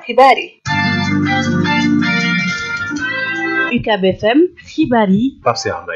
xibaar yi UCAB FM xibaar yi Pape Cheikh Mbaye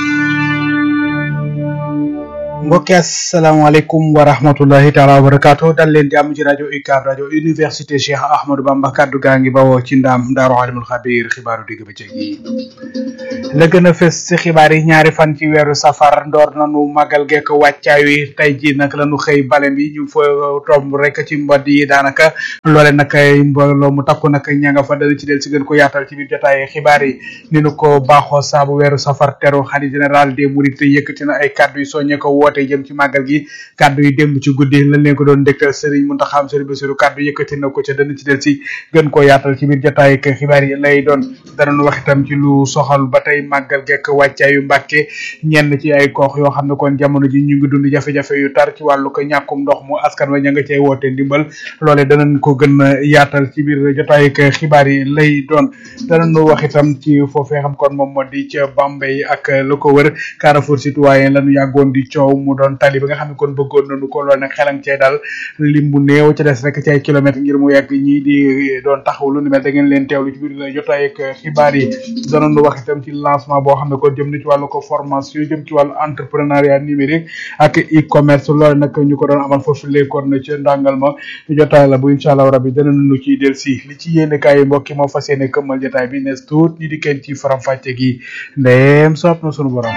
mbokki asalaamaaleykum wa rahmatullahi taala wa barakaatu dal leen di am ci rajo UCAB rajo université Cheikh Ahmadou Bamba kaddu gaa ngi bawoo ci ndaam daaru alimul xabir xibaaru digg bëccëg yi la gën a fës ci xibaar yi ñaari fan ci weeru safar ndoor nanu magal gekk wàccaay wi tey ji nag lañu xëy bale bi ñu fa tomb rek ci mbod yi daanaka loole nag mbooloo mu takku nag ña nga fa dana ci del si gën ko yaatal ci biir jotaay xibaar yi ni nu ko baaxoo saabu weeru safar teru xalifa général des mourides yëkkati na ay kaddu yi soññe ko woote jëm ci màggal gi kaddu yi démb ci guddi lañ leen ko doon dégtal Serigne Mountakha Serigne Bassirou kaddu yëkkati na ko ca dana ci del si gën koo yaatal ci biir jotaay ak xibaar yi lay doon danañu wax itam ci lu soxal ba tey màggal gekk wàccaayu Mbàkke ñenn ci ay koox yoo xam ne kon jamono ji ñu ngi dund jafe-jafe yu tar ci wàllu ko ñàkkum ndox mu askan wa ña nga cay woote ndimbal loole danañ ko gën a yaatal ci biir jotaay ak xibaar yi lay doon danañu wax itam ci foofee xam kon moom moo di ca Bambey ak la ko wër Carrefour citoyen lañu yàggoon di coow mu doon tali ba nga xam ne kon bëggoon nañu ko lool nag xelang cee daal lim bu néew ca des rek ci ay kilomètres ngir mu yegg ñii di doon taxaw lu ni mel da ngeen leen teewlu ci biir jotaay ak xibaar yi danañu wax itam ci lancement boo xam ne kon jëm na ci wàllu ko formation jëm ci wàllu entrepreneuriat numérique ak e-commerce loolu nag ñu ko doon amal foofu léekoon na ci ndàngal ma jotaay la bu incha allah rabbi danañu ciy del si li ci yéene kaay yi mbokki moo fas yéene këmmal jotaay bi nees tuut ñi di kenn ci faram fàcce gi ndeem soob na sunu borom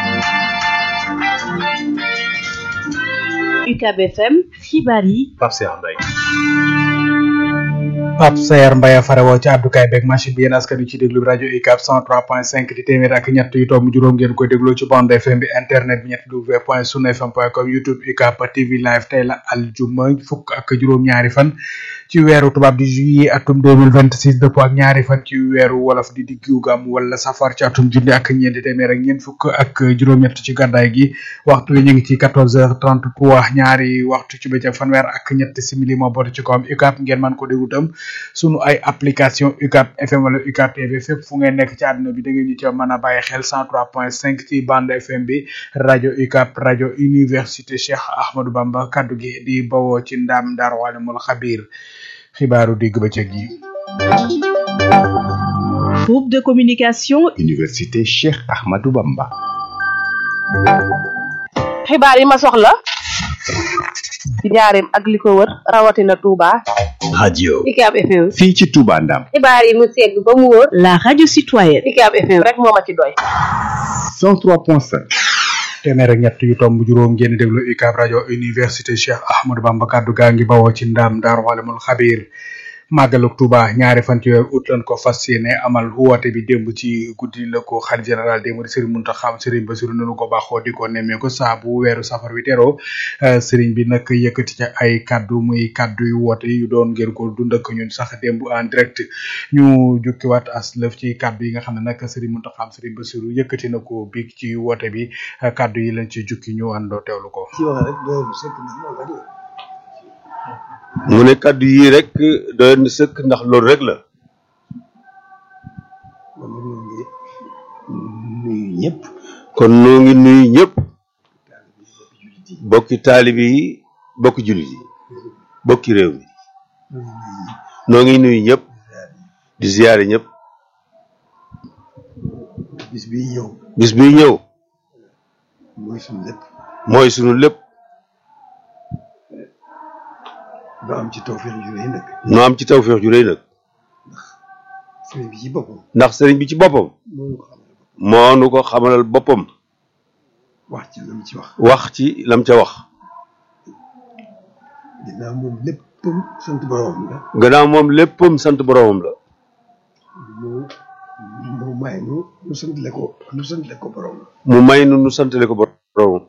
UCAB FM xibaar yi Pape Cheikh Mbaye Pape Sayer Mbaye farewoo ci àddukaay beeg machine bi yéen askan wi ci déglu rajo UCAB 103.5 di téeméer ak ñett yu tomb juróom ngeen koy dégloo ci bande FM bi internet bi ñett w point sunu fm point com youtube UCAB TV live tey la aljuma fukk ak juróom-ñaari fan ci weeru tubaab di juillet atum 2026 dëppoo ak ñaari fan ci weeru wolof di diggu gam wala safar ci atum junni ak ñeenti téeméer ak ñeent fukk ak juróom-ñett ci gàddaay gi waxtu wi ñu ngi ci 14h33 ñaari waxtu ci bëccëg fanweer ak ñett simili moo boote ci kawam UCAB ngeen mën ko déglu tam sunu ay application UCAB FM wala UCAB TV fépp fu ngeen nekk ci àdduna bi da ngeen ñu ci mën a bàyyi xel 103.5 ci bande FM bi rajo UCAB rajo université Cheikh Ahmadou Bamba kaddu gi di bawoo ci ndam Ndar Walimul Xabir xibaaru digg bëccëg yi. groupe de communication université Cheikh Ahmadou Bamba. xibaar yi ma soxla ci njaareem ak li ko wër rawatina Touba. radio UCAB FM. fii ci Touba Ndam. xibaar yi mu segg ba mu wóor. la radio citoyenne UCAB FM rek moo ma ci doy. 103.5. téeméer ak ñett yu tomb juróom ngeen déglu UCAB rajo université Cheikh Ahmadou Bamba kaddu gaa ngi bawoo ci ndam Daaru Alimul Xabir màggalug Tuuba ñaari fan ci weeru août lañ ko fas yéene amal woote bi démb ci guddi la ko xalifa général des mourides Serigne Mountakha Serigne Bassirou nanu ko baaxoo di ko nemmee ko saa bu weeru safar wi teroo Serigne bi nag yëkkati ca ay kaddu muy kaddu yu woote yu doon ngeen ko dund ak ñun sax démb en direct ñu jukkiwaat as lëf ci kaddu yi nga xam ne nag Serigne Mountakha Serigne Bassirou yëkkati na ko bi ci woote bi kaddu yi lañ ci jukki ñu àndoo teewlu ko. mu ne kàddu yii rek doy na sëkk ndax loolu rek la nuyu ñëpp kon noo ngi nuyu ñëpp bokki taalibi yi bokki jullit yi bokki réew mi noo ngi nuyu ñëpp di ziyaare ñëpp bis bi ñëw bis bi ñëw mooy suñu lépp mooy sunu lépp ba am ci tawfeex ju rëy nag nu am ci tawfeex ju rëy nag sëriñ bi ci boppam ndax sëriñ bi ci boppam moo ñu ko xamal moo nu ko xamalal boppam wax ci lam ci wax wax ci lam ca wax ginnaaw moom léppam sant boroomam la gannaaw moom léppam sant boroomam la mu mu may nu nu santale ko nu santale ko boroom mu may nu nu santale ko boroomam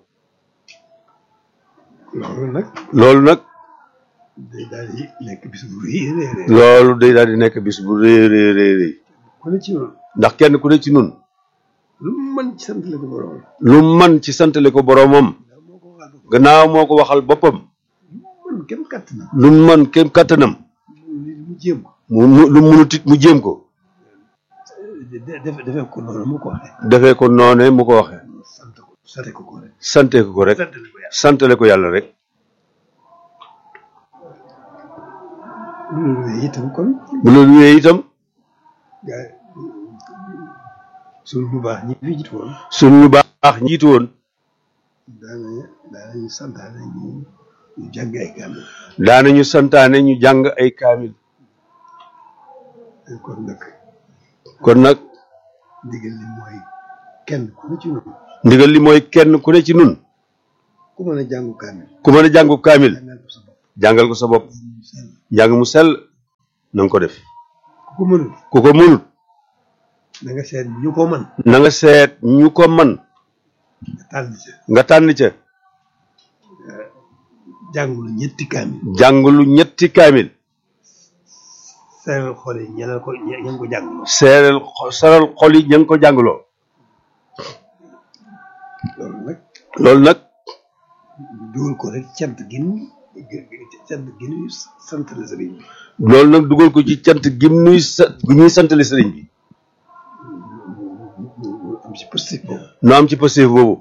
loolu nag loolu nag day daal di nekk bis bu rëy a rëy rëy loolu day daal di nekk bis bu rëy rëy rëy rëy ku ne ci noonu ndax kenn ku ne ci nun lu mu mën ci santale ko boroom lu man ci santale ko boroomam ndax moo ko waxal boppam gannaaw moo ko waxal boppam man kenn kàtt na lu man kem kàttanam nit mu jéem ko mu mu- lu munut it mu jéem ko de- defe defee ko noonu mu ko waxee defee ko noone mu ko waxee sant ko sante ko ko rek sante ko ko rek santale ko yàlla santale ko yàlla rek bu loolu wéyee itam kon bu loolu wéyee itam gaa suñu bu baax ñi fi jiitu woon suñ ñu baax njiitu woon daana daanañu santaane ñu ñu jàng ay kaamil daanañu santaane ñu jàng ay kaamil kon nag kon nag ndigal li mooy kenn ku ne ci noonu ndigal li mooy kenn ku ne ci nun ku mën a jàngu kaamil ku mën a jàngu kaamil jàngal ko sa bopp jàngal ko sa bopp mu sell njàng mu sell na nga ko def ku ko mënul ku ko mënut na nga seet ñu ko mën na nga seet ñu ko man nga tànn ca nga tànn ca jàngulu ñetti kaamil jàngulu ñetti kaamil seeral xool yi ñeneen ko ñe- ñeen ko jàngloo seeral xo- seral xol yi ña ngi ko jàngloo loolu nag loolu nag ñu dugal ko rek cant gin cant gin sant la sëriñ bi loolu nag dugal ko ci cant gim nuy sa gu ñuy santale sëriñ bi mu am ci positif boobu nu am ci passif boobu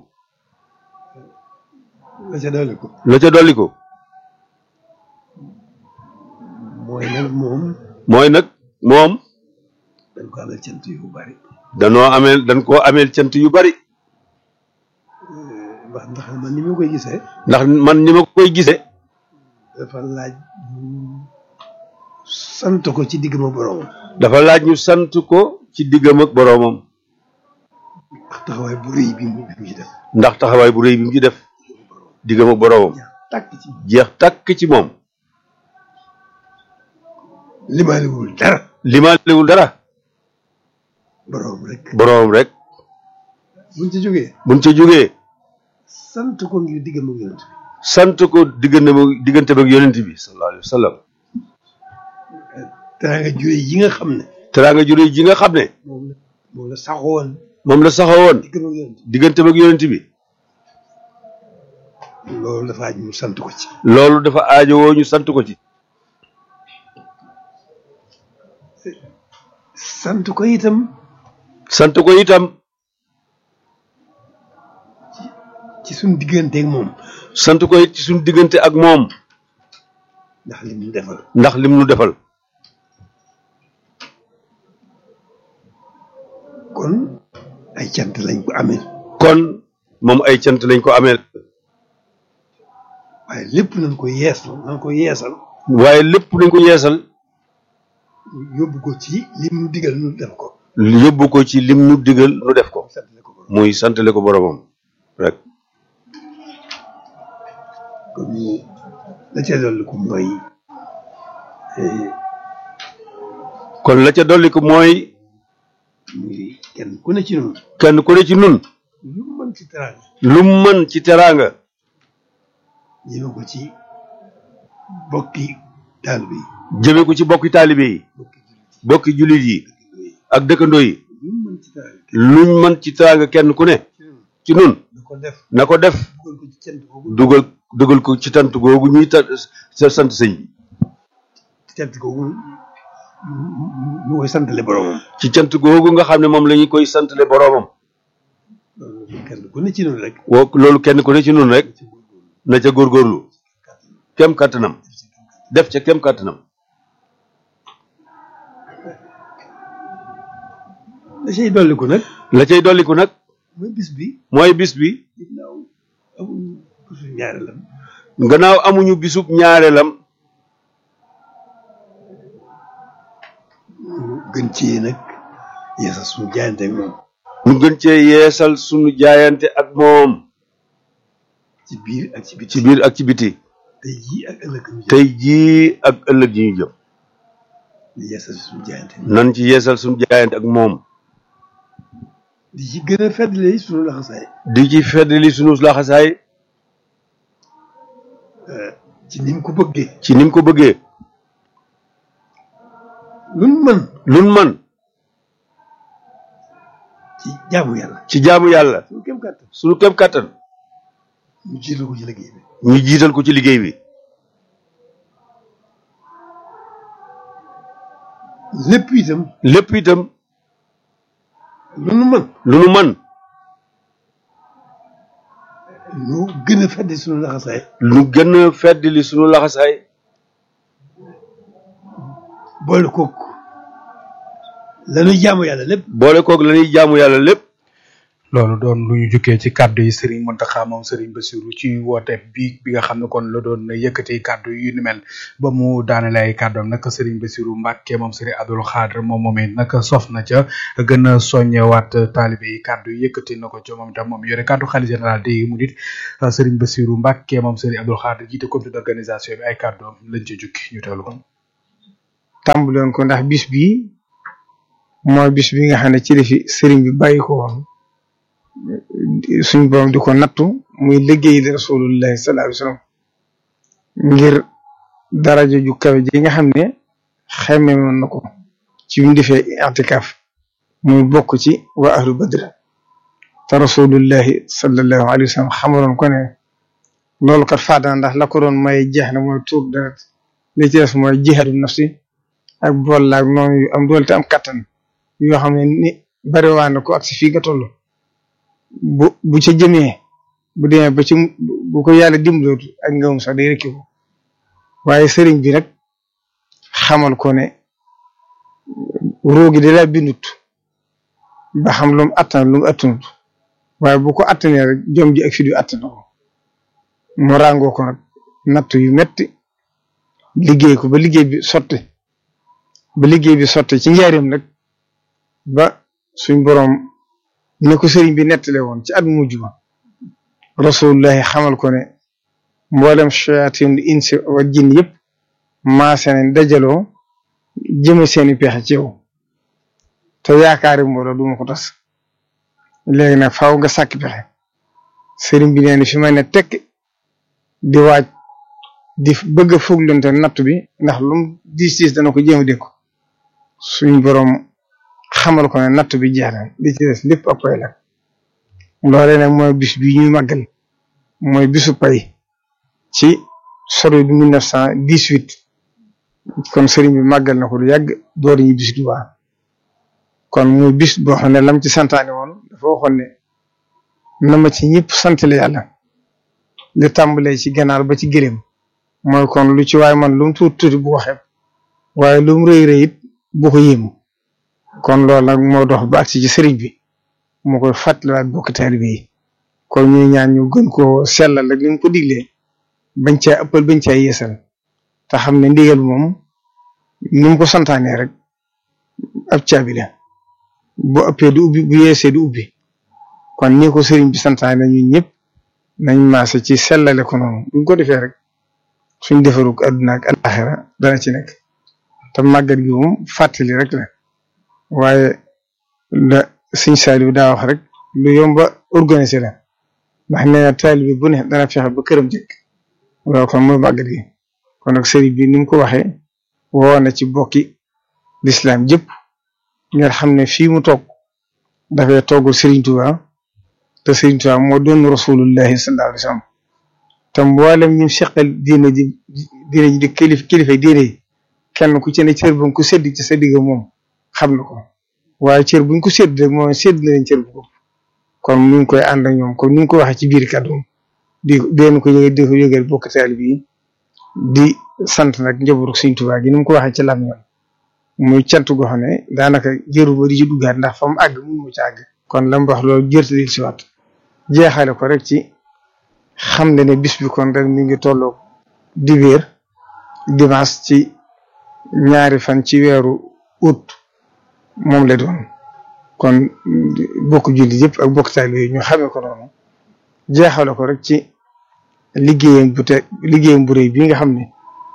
la ca doole ko la ca dolli ko mooy nag moom mooy nag moom dañ ko amal cant yu bari danoo ameel dañ koo ameel cant yu bari ndax ndax man ni ma koy gisee ndax man ni ma koy gisee dafa laaj ñu sant ko ci digg ma borom dafa laaj ñu sant ko ci diggam ak boroomam ndax taxawaay bu rëy bi mu bi mu ci def ndax taxawaay bu rëy bi mu ci def diggam ak boroomam tàkk ci jeex tàkk ci moom limaaliwul dara limaalewul dara borom rek boroomam rek buñ ci jógee buñ ca jógee sant ko ngir digg ma yonent bi sant ko diggante ba diggante ba ak yonent bi sallallahu alayhi wa sallam teraanga jure yi nga xam ne teraanga ju rëy ji nga xam ne moom la moom la saxoon moom la saxawoon digg ma yonent diggante ba ak yonent bi bi loolu dafa aj ñu sant ko ci loolu dafa aajowoo ñu sant ko ci sant ko itam sant ko itam ci suñ digganteeg moom sant ko it ci suñu diggante ak moom ndax li mu defal ndax lim nu defal kon ay cant lañ ko amee kon moom ay cant lañ ko ameel waaye lépp nañ ko yeesal nañ ko yeesal waaye lépp nañ ko yeesal yóbbu ko ci lim nu digal nu def ko yóbbu ko ci lim nu digal nu def ko santale ko borom muy santale ko boromam rek kon ñu la ca dolli ko mooy eh, kon la ca dolli ko mooy muy kenn ku ne ci noonu kenn ku ne ci nun lu mu mën ci teraanga lu mu mën ci teraanga ñëme ko ci bokki taalibe yi jëme ko ci bokki taalibe yi bokki jullit bokki jullit yi yi ak dëkkandoo yi lu mu mën ci teraanga luñ mën ci teraanga kenn ku ne ci nun na ko def na ko def dugal ko ci cant googu dugal dugal ko ci tant googu ñuy ta sa sant sëñ bi cant googu ñu koy santale boromam ci cant googu nga xam ne moom la ñu koy santale boromam loolu kenn ku ne ci noonu rek woo loolu kenn ku ne ci nun rek na ca góorgóorlu kem kàttanam def ca kem kàttanam da cay dolli ko nag la cay dolliku nag mooy bis bi mooy bis bi ginnaaw amuñu bisu ñaareelam gannaaw amuñu bisub ñaareelam ñu gën ci nag yeesal suñu jaayante ak moom ñu gën cee yeesal sunu jaayante ak moom ci biir ak ci biti ci biir ak ci biti tey jii ak ëllëg ñu jëm tey jii ak ëllëg yi ñu jëm di yeesal suñu jaayante nan ci yeesal sunu jaayante ak moom di ci gën a feddali suñu laxasaay di ci feddali sunu laxasaay ci ni mu ko bëggee ci ni mu ko bëggee luñ mën lun man ci jaamu yàlla ci jaamu yàlla suñu kem kàttan sunu kem kàttan ñu jiital ko ci liggéey bi ñu jiital ko ci liggéey bi lépp itam lépp itam lu nu mën lu nu man ñu gën a feddi suñu laxasaay lu gën a feddali sunu laxasaay boole kook lanuy jaamu yàlla lépp boole koog la ñuy jaamu yàlla lépp loolu doon lu ñu jukkee ci kàddu yi Serigne Mountakha moom Serigne Bassirou ci woote bi bi nga xam ne kon la doon yëkkati kàddu yu ni mel ba mu daanale ay kàddoom nag Serigne Bassirou Mbacke moom Serigne Abdoul Khadr moom moomee nag sof na ca gën a soññewaat taalibe yi kàddu yi yëkkati na ko ca moom itam moom yore kàddu xalifa général di mu dit Serigne Bassirou Mbacke moom Serigne Abdoul Khadr jiite comité d'organisation bi ay kàddoom lañ ci jukki ñu teewlu ko. tàmbaloon ko ndax bis bii mooy bis bi nga xam ne ci la fi sëriñ bi bàyyi ko woon suñ borom di ko nattu muy liggéey di rasulullahi sallallahu alayhi wasallam ngir daraja ju kawe ji nga xam ne xemme woon na ko ci mu defee i'tikaf muy bokk ci waa ahlu badr te rasulullahi sallallahu alayhi wasallam xamaloon ko ne loolu kat faadana ndax la ko doon may jeex na mooy tuur deret li ci des mooy jihaadu nafsi ak bool laag noonu yu am doole te am kattan yoo xam ne ni bari waa na ko ak si fii nga toll bu bu ca jëmee bu demee ba ci bu ko yàlla dimbalootu ak ngawum sax day rekki ko waaye sëriñ bi nag xamal ko ne roogi da laa bindut ba xam lu mu attan lu mu attanut waaye bu ko attanee rek jom ji ak fi du attan ko mu ràngoo ko nag natt yu metti liggéey ko ba liggéey bi sotti ba liggéey bi sotti ci njaareem nag ba suñ boroom ne ko sëriñ bi nettale woon ci at mujj ba rasulullahi xamal ko ne mboolem shayatin insi wa jinn yëpp maase nañ dajaloo jëme seeni pexe ci yow te yaakaari mbooloo duma ko tas léegi nag faaw nga sàkk pexe sëriñ bi nee na fi ma ne tekk di waaj di bëgg a fuglante natt bi ndax lum diis diis dana ko jéem a dénku suñ boroom xamal ko ne natt bi jeex na li ci des lépp ak koy la loolee nag mooy bis bi ñuy màggal mooy bisu pay ci sori du mille neuf cent dix-huit kon sëriñ bi màggal na ko lu yàgg door ñu bis du waa kon muy bis boo xam ne lam ci santaane woon dafa waxoon ne na ma ci ñëpp santale yàlla li tàmbalee ci ganaar ba ci gëléem mooy kon lu ci waaye man lu mu tuuti tuuti bu ko xeeb waaye lu mu rëy rëy it bu ko yéemu kon loolu nag moo dox ba agsi ci sëriñ bi mu koy fàttaliwaat bokk taalibe yi kon ñuy ñaan ñu gën koo sellal rek ni mu ko diglee bañ caa ëppal bañ caa yeesal te xam ne ndigal moom ni mu ko santaanee rek ab caabi la bu ëppee du ubbi bu yeesee du ubbi kon ni ko sëriñ bi santaane ñun ñëpp nañ maase ci sellale ko noonu buñ ko defee rek suñ defarug àdduna ak alaxira dana ci nekk te màggat gi moom fàttali rek la waaye la sëñ Saliou daa wax rek lu yomba organiser la ndax nee na taalibe bu ne dana fexe ba këram jëkk loolu kon mooy màggat gi kon nag sëriñ bi ni mu ko waxee woo na ci bokki lislaam jëpp ngeen xam ne fii mu toog dafay toggul Sëriñ Tuubaa te Sëriñ Tuubaa moo doon rasulullahi sallallahu alayhi wa sallam te mboolem ñu seqal diine ji diine ji di kilif kilifa diine yi kenn ku ci ne cër bu ko sédd ci sa digg moom xam na ko waaye cër buñ ko sédd rek moom sédd na leen cër bu ko kon ñu ngi koy ànd ak ñoom kon ñu ngi ko waxee ci biir kàddu di deen ko yëgal di ko yëgal bokk taalibe yi di sant nag njabootu Sëriñ Tuubaa gi ni mu ko waxee ci lam yoon muy cant goo xam ne daanaka jëru ba di ci duggaat ndax fa mu àgg mun mu ci àgg kon la mu wax loolu jërtadil si waat jeexale ko rek ci xam ne ne bis bi kon rek mi ngi tolloo dibéer dimanche ci ñaari fan ci weeru août moom la doon kon bokk julli yëpp ak bokk taalibe yi ñu xamee ko noonu jeexale ko rek ci liggéeyam bu te liggéeyam bu rëy bi nga xam ne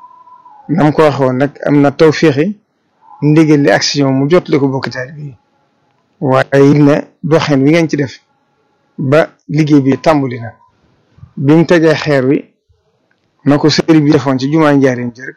nam ko waxoon nag am na taw féexi ndigal li action mu jot li ko bokk taalibe yi waaye it ne doxin wi ngeen ci def ba liggéey bi tàmbali na bi mu tegee xeer wi na ko sëriñ bi defoon ci jumaa njaareem ji rek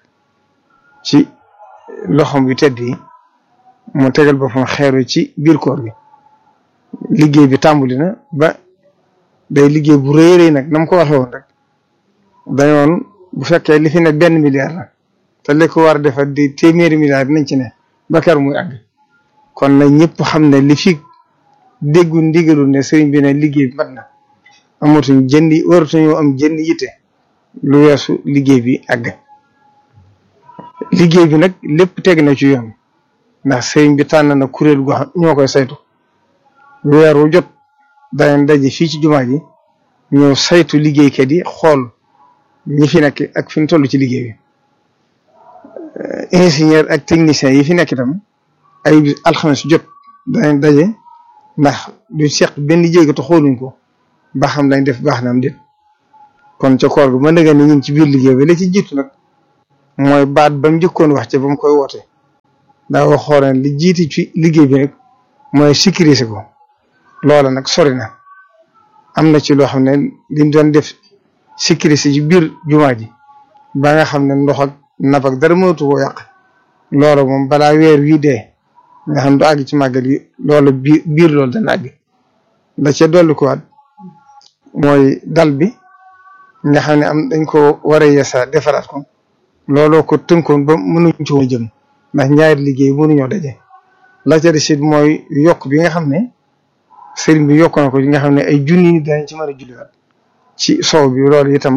ci loxom yu tedd yi mu tegal boppam xeer wi ci biir koor gi liggéey bi tàmbali na ba day liggéey bu rëy rëy nag na mu ko waxee woon rek dañoon bu fekkee li fi ne benn milliard la te li ko war a defar di téeméeri milliard nañ ci ne ba kar muy àgg kon nag ñëpp xam ne li fi déggu ndigalul ne sëriñ bi ne liggéey bi mat na amatuñ jëndi waratuñoo am jënd yitte lu weesu liggéey bi àgg liggéey bi nag lépp teg na ci yoon ndax sëriñ bi tànn na kuréel goo xam ñoo koy saytu weer wu jot danañ daje fii ci jumaa ji ñëw saytu liggéeykat yi xool ñi fi nekk ak fi ñu toll ci liggéey bi ingénieur ak technicien yi fi nekk itam ay alxames jot danañ daje ndax du seq benn jéego te xooluñ ko ba xam lañ def baax na am déet kon ca koor gi mën nga ni ñu ngi ci biir liggéey bi la ci jiitu nag mooy baat ba mu njëkkoon wax ca ba mu koy woote daa waxoon li jiiti ci liggéey bi nag mooy sécuriser ko loola nag sori na am na ci loo xam ne liñ doon def sécuriser ci biir jumaa ji ba nga xam ne ndox ak nab ak dara mënatu koo yàq loola moom balaa weer wii dee nga xam du àgg ci màggal yi loola biir biir loolu dana àgg la ca dolli ko waat mooy dal bi nga xam ne am dañ ko war a yeesa defaraat ko looloo ko tënkoon ba mënuñ ci woon jëm ndax ñaari liggéey mënuñoo daje la ca des it mooy yokk bi nga xam ne sëriñ bi yokk na ko nga xam ne ay junni nit dañ ci mën a julliwaat ci sow bi loolu itam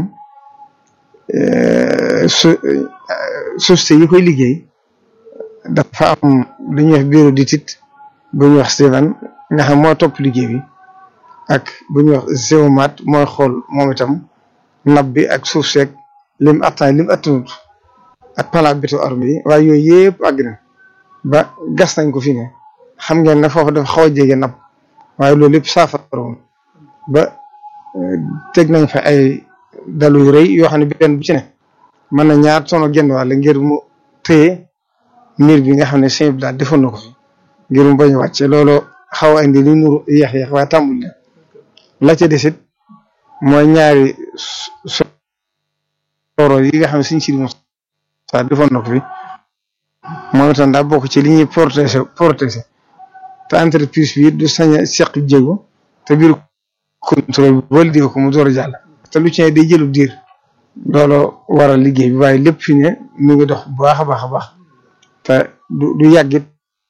su société yi koy liggéey dafa am lu ñuy wax bureau d'étude bu ñuy wax Steven nga xam moo topp liggéey bi ak bu ñuy wax géomat mooy xool moom itam nab bi ak suuf seeg lim attan lim attanut ak plan béto armé yi waaye yooyu yëpp àgg na ba gas nañ ko fi ne xam ngeen ne foofu dafa xaw a jege napp waaye loolu lépp saafara woon ba teg nañ fa ay dalu yu rëy yoo xam ne benn bu ci ne mën na ñaar tono genn wàll ngir mu téye miir bi nga xam ne sëñ bi daal defoon na ko fi ngir mu bañ a wàcce loolu xaw a indi li nuru yeex yeex waaye tàmbul la la ca desit mooy ñaari soro yi nga xam ne suñ si moom sa defoon na ko fi moom itam daa bokk ci li ñuy protéger protéger te entreprise bi du sañ a seq jéego te biir contrôle bi wala di ko mu door a jàll te lu ci ne day jëlub diir looloo waral liggéey bi waaye lépp fi ne mi ngi dox bu baax a baax a baax te du du yàggit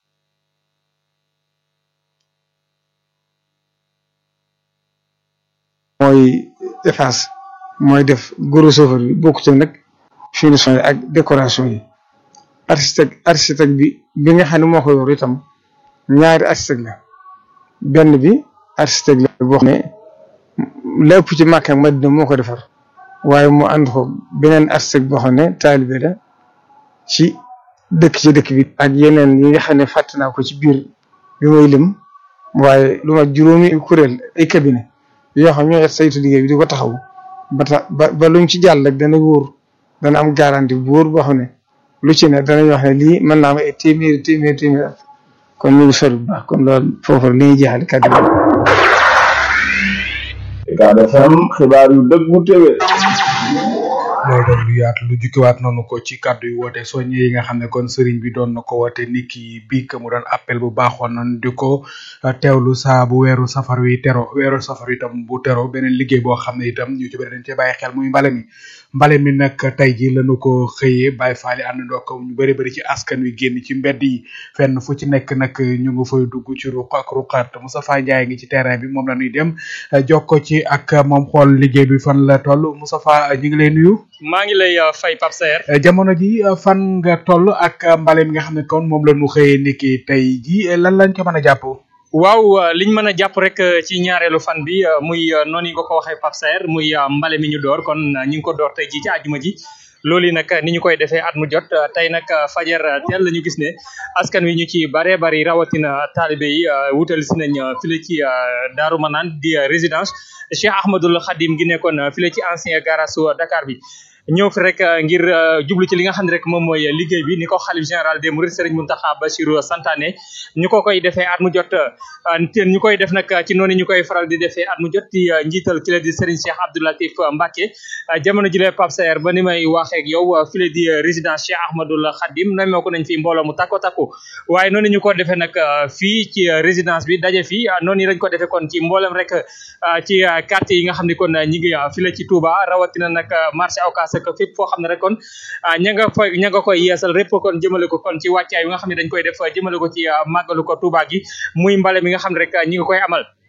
mooy efface mooy def gros œuvre bi bokkute nag finition yi ak décoration yi architecte architecte bi bi nga xam ne moo ko yor itam ñaari architecte la benn bi architecte la boo xam ne la ëpp ci Makka ak Madina moo ko defar waaye mu ànd ko beneen architecte boo xam ne taalibe la ci dëkk ci dëkk bi ak yeneen yi nga xam ne fàtte naa ko ci biir bi may lim waaye lu ma juróomi kuréel ay cabinet yoo xam ñoo saytu liggéey bi di ko taxaw ba tax ba ba luñ ci jàll rek dana wóor dana am garantie bu wóor boo xam ne lu ci ne danañ wax ne lii mën naa am ay téeméeri téeméeri téeméeri at kon ñu ngi sori bu baax kon loolu foofu li ñuy jeexal kàddu gi. Ucab FM xibaar yu dëggu téwé loolu doon lu yaatu lu jukkiwaat noonu ko ci kàddu yu woote soññe yi nga xam ne kon sëriñ bi doon na ko woote niki bii que mu doon appel bu baaxoon nan di ko teewlu saa bu weeru safar wi tero weeru safar wi itam bu tero beneen liggéey boo xam ne itam ñu ci bëri dañ cee bàyyi xel muy mbale mi mbale mi nag tey ji lañu ko xëyee bàyyi faali àndandoo ko ñu bëri bëri ci askan wi génn ci mbedd yi fenn fu ci nekk nag ñu ngi fay dugg ci ruq ak ruqaat Moustapha Ndiaye ngi ci terrain bi moom la ñuy dem jokko ci ak moom xool liggéey bi fan la toll Moustapha ñu ngi lay nuyu maa ngi lay fay Pape Saer jamono ji fan nga toll ak mbale mi nga xam ne kon moom la ñu xëyee niki tey ji lan lañ ko mën a jàpp waaw liñ mën a jàpp rek ci ñaareelu fan bi muy noonu nga ko waxee Pape Saer muy mbale mi ñu door kon ñu ngi ko door tey ji ci àjjuma ji loolu nag ni ñu koy defee at mu jot tey nag fajar teel la ñu gis ne askan wi ñu ci baree bari rawatina taalibe yi wutal si nañ file ci Daaru Manaan di résidence Cheikh Ahmadul Khadim gi nekkoon file ci ancien garage Dakar bi ñëw fi rek ngir jublu ci li nga xam ne rek moom mooy liggéey bi ni ko xalif général des mourides Serigne Mountakha Bassirou santaane ñu ko koy defee at mu jot ñu koy def nag ci noonu ñu koy faral di defee at mu jot di njiital ki la di Serigne Cheikh Abdou Latif Mbacké jamono ji lee Pape Saer ba ni may waxee ak yow fi la di résidence Cheikh Ahmadoul Khadim namee ko nañ fi mbooloo mu takko takku waaye noonu ñu ko defee nag fii ci résidence bi daje fii noonu lañ ko defee kon ci mboolem rek ci quartier yi nga xam ne kon ñi ngi fi la ci Touba rawatina nag marché Ocass ak fépp foo xam ne rek kon ña nga fa ña nga koy yeesal répp kon jëmale ko kon ci wàccaay yi nga xam ne dañ koy def jëmale ko ci màggalu ko Touba gi muy mbale mi nga xam ne rek ñi nga koy amal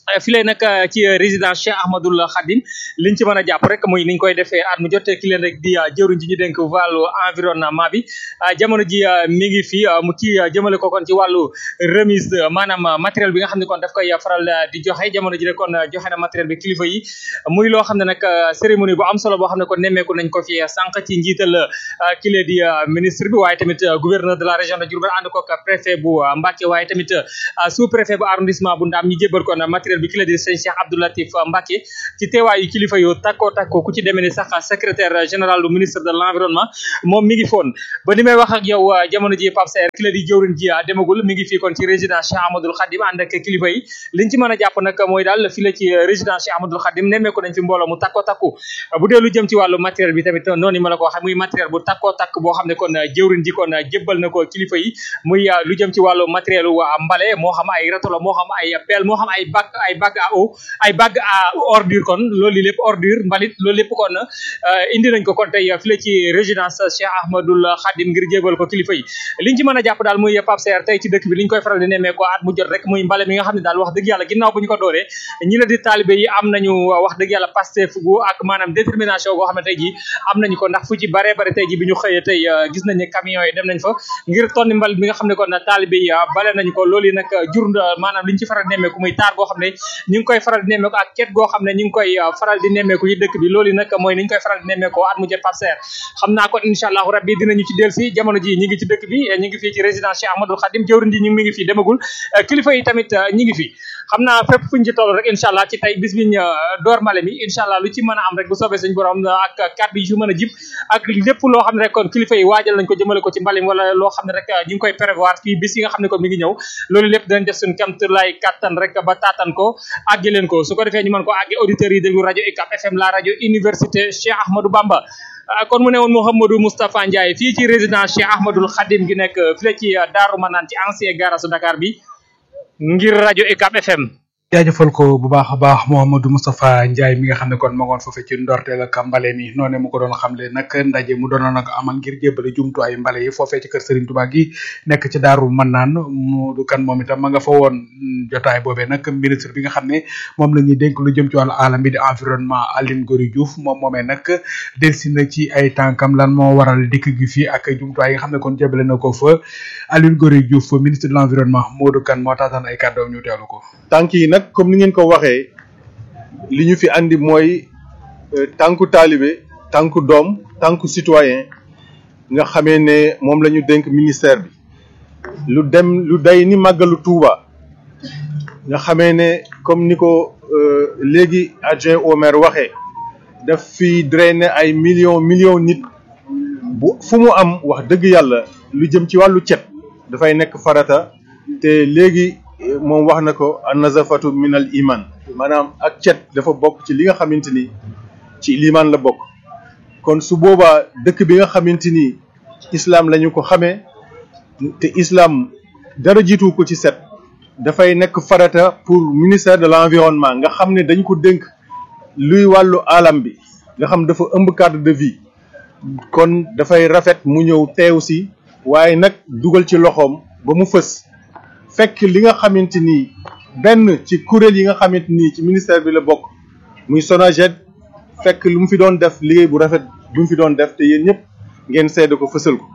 fi lay nag ci résidence Cheikh Ahmadoul Khadim liñ ci mën a jàpp rek muy niñ koy defee at mu jot ki leen rek di jëwriñ ji ñu dénk wàllu environnement bi jamono ji mi ngi fi mu ci jëmale ko kon ci wàllu remise maanaam matériel bi nga xam ne kon daf koy faral di joxe jamono ji rek kon joxe na matériel bi kilifa yi muy loo xam ne nag cérémonie bu am solo boo xam ne kon nemmeeku nañ ko fi sànq ci njiital kile di ministre bi waaye tamit gouverneur de la région de Diourbel ànd ko préfet bu Mbacké waaye tamit sous préfet bu arrondissement bu Ndam ñi jébbal kon matériel bi kile di sëñ Cheikh Abdou Latif Mbacké ci teewaayu kilifa yu takko takko ku ci demee ni sax secrétaire général du ministre de l'environnement moom mi ngi foon ba ni may wax ak yow jamono ji Pape Saer kile di jëwriñ ji demagul mi ngi fii kon ci résidence Cheikh Ahmadoul Khadim ànd ak kilifa yi liñ ci mën a jàpp nag mooy daal fi la ci résidence Cheikh Ahmadoul Khadim nemmeeku nañ fi mbooloo mu takko takku bu dee lu jëm ci wàllu matériel bi tamit noonu ma la ko waxee muy matériel bu takko takk boo xam ne kon jëwriñ ji kon jébbal na ko kilifa yi muy lu jëm ci wàllu matériel wu mbale moo xam ay râteau la moo xam ay pelle moo xam ay bac ay bac à eau ay bac à ordure kon loolu lépp ordure mbalit loolu lépp kon indi nañ ko kon tey fi la ci résidence Cheikh Ahmadoul Khadim ngir jébal ko kilifa yi liñ ci mën a jàpp daal muy Pape Saer tey ci dëkk bi liñ koy faral di nemmee ko at mu jot rek muy mbale mi nga xam ne daal wax dëgg yàlla ginnaaw bu ñu ko dooree ñi la di taalibe yi am nañu wax dëgg yàlla Pastef gu ak maanaam détermination goo xam ne tey ji am nañu ko ndax fu ci bare bare tey ji bi ñu xëyee tey gis nañ ne camions yi dem nañ fa ngir tonni mbal mi nga xam ne kon taalibe yi bale nañu ko loolu yi nag jur maanaam liñ ci faral di nemmeeku muy taar goo xam ne ñu ngi koy faral di nemmeeku ak ket goo xam ne ñu ngi koy faral di nemmeeku yi dëkk bi loolu yi nag mooy ni ñu koy faral di nemmeeku at mu jot Pape Saer xam naa kon incha allahu rabbi dinañu ci dellu si jamono ji ñi ngi ci dëkk bi ñi ngi fii ci résidence Cheikh Ahmadoul Khadim jëwriñ ji ñu mi ngi fii demagul kilifa yi tamit ñi ngi fi xam naa fépp fuñ ci toll rek incha allah ci tey bis biñ door mbale mi incha allah lu ci mën a am rek bu soobee suñ borom ak kàddu yi ci mën a jib ak lépp loo xam ne rek kon kilifa yi waajal nañ ko jëmale ko ci mbalim wala loo xam ne rek ñu ngi koy prévoir fii bis yi nga xam ne kon mi ngi ñëw loolu lépp dinañ def suñ kamt lay kattan rek ba taatan ko àggi leen ko su ko defee ñu mën ko àggi auditeurs yi déglu rajo UCAB FM la rajo université Cheikh Ahmadou Bamba kon mu ne woon Mouhamadou Moustapha Ndiaye fii ci résidence Cheikh Ahmadoul Khadim gi nekk fii ci Daaru Manaan ci ancien garage Dakar bi ngir rajo UCAB FM jaajëfal ko bu baax a baax Mouhamadou Moustapha Ndiaye mi nga xam ne kon ma ngoon foofee ci ndorteel ak mbale mi noone mu ko doon xamle nag ndaje mu doonoon nag amal ngir jébbale jumtuwaay mbale yi foofee ci kër Serigne Touba gi nekk ci Daaru Manaan mu du kan moom itam ma nga fa woon jotaay boobee nag ministre bi nga xam ne moom la ñuy dénk lu jëm ci wàllu alam bi di environnement Aline Gory Diouf moom moomee nag delsi na ci ay tànkam lan moo waral dikk gi fii ak jumtuwaay yi nga xam ne kon jébbale na ko fa Aline Gory Diouf ministre de l'environnement Modou Kane moo taataan ay kàddoom ñu teewlu ko tànk yi nag comme ni ngeen ko waxee li ñu fi andi mooy tànku taalibe tànku doom tànku citoyen nga xamee ne moom la ñu dénk ministère bi lu dem lu day ni màggalu Touba nga xamee ne comme ni ko léegi adjoint au maire waxee daf fi drainer ay millions millions nit bu fu mu am wax dëgg yàlla lu jëm ci wàllu cet dafay nekk farata te léegi moom wax na ko an nazafatu min al iman maanaam ak cet dafa bokk ci li nga xamante ni ci liman la bokk kon su boobaa dëkk bi nga xamante ni islam la ñu ko xamee te islam dara jiitu ko ci set dafay nekk farata pour ministère de l'environnement nga xam ne dañ ko dénk luy wàllu alam bi nga xam dafa ëmb cadre de vie kon dafay rafet mu ñëw teew si waaye nag dugal ci loxoom ba mu fës fekk li nga xamante ni benn ci kuréel yi nga xamante ni ci ministère bi la bokk muy SONAGED fekk lu mu fi doon def liggéey bu rafet bu mu fi doon def te yéen ñëpp ngeen seede ko fësal ko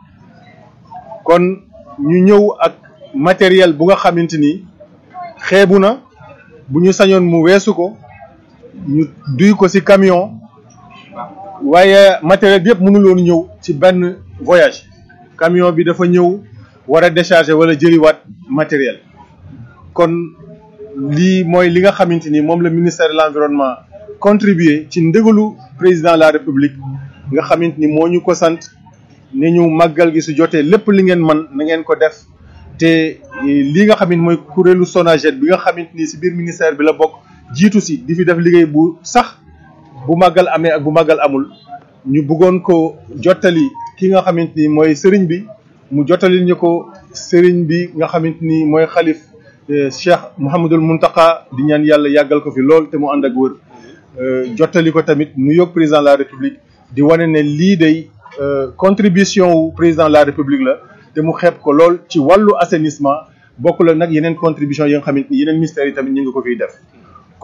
kon ñu ñëw ak matériel bu nga xamante ni xeebu na bu ñu sañoon mu weesu ko ñu duy ko ci camion waaye matériel bi yëpp mënuloon ñëw ci benn voyage camion bi dafa ñëw war a décharger wala jëliwaat matériel kon lii mooy li nga xamante ni moom la ministère de l'environnement contribuer ci ndégalu président de la république nga xamante ni moo ñu ko sant ne ñu màggal gi su jotee lépp li ngeen man na ngeen ko def te li nga xamante mooy kuréelu SONAGED bi nga xamante ni si biir ministère bi la bokk jiitu si di fi def liggéey bu sax bu màggal amee ak bu màggal amul ñu bëggoon ko jottali ki nga xamante ni mooy sëriñ bi mu jottali ñu ko sëriñ bi nga xamante ni mooy xalif Cheikh Mouhamadul Muntaka di ñaan yàlla yàggal ko fi lool te mu ànd ak wër jottali ko tamit nu yóg président de la république di wane ne lii day contribution wu président de la république la te mu xeeb ko lool ci wàllu assainissement bokk la nag yeneen contribution yi nga xamante ni yeneen ministères yi tamit ñu ngi ko fiy def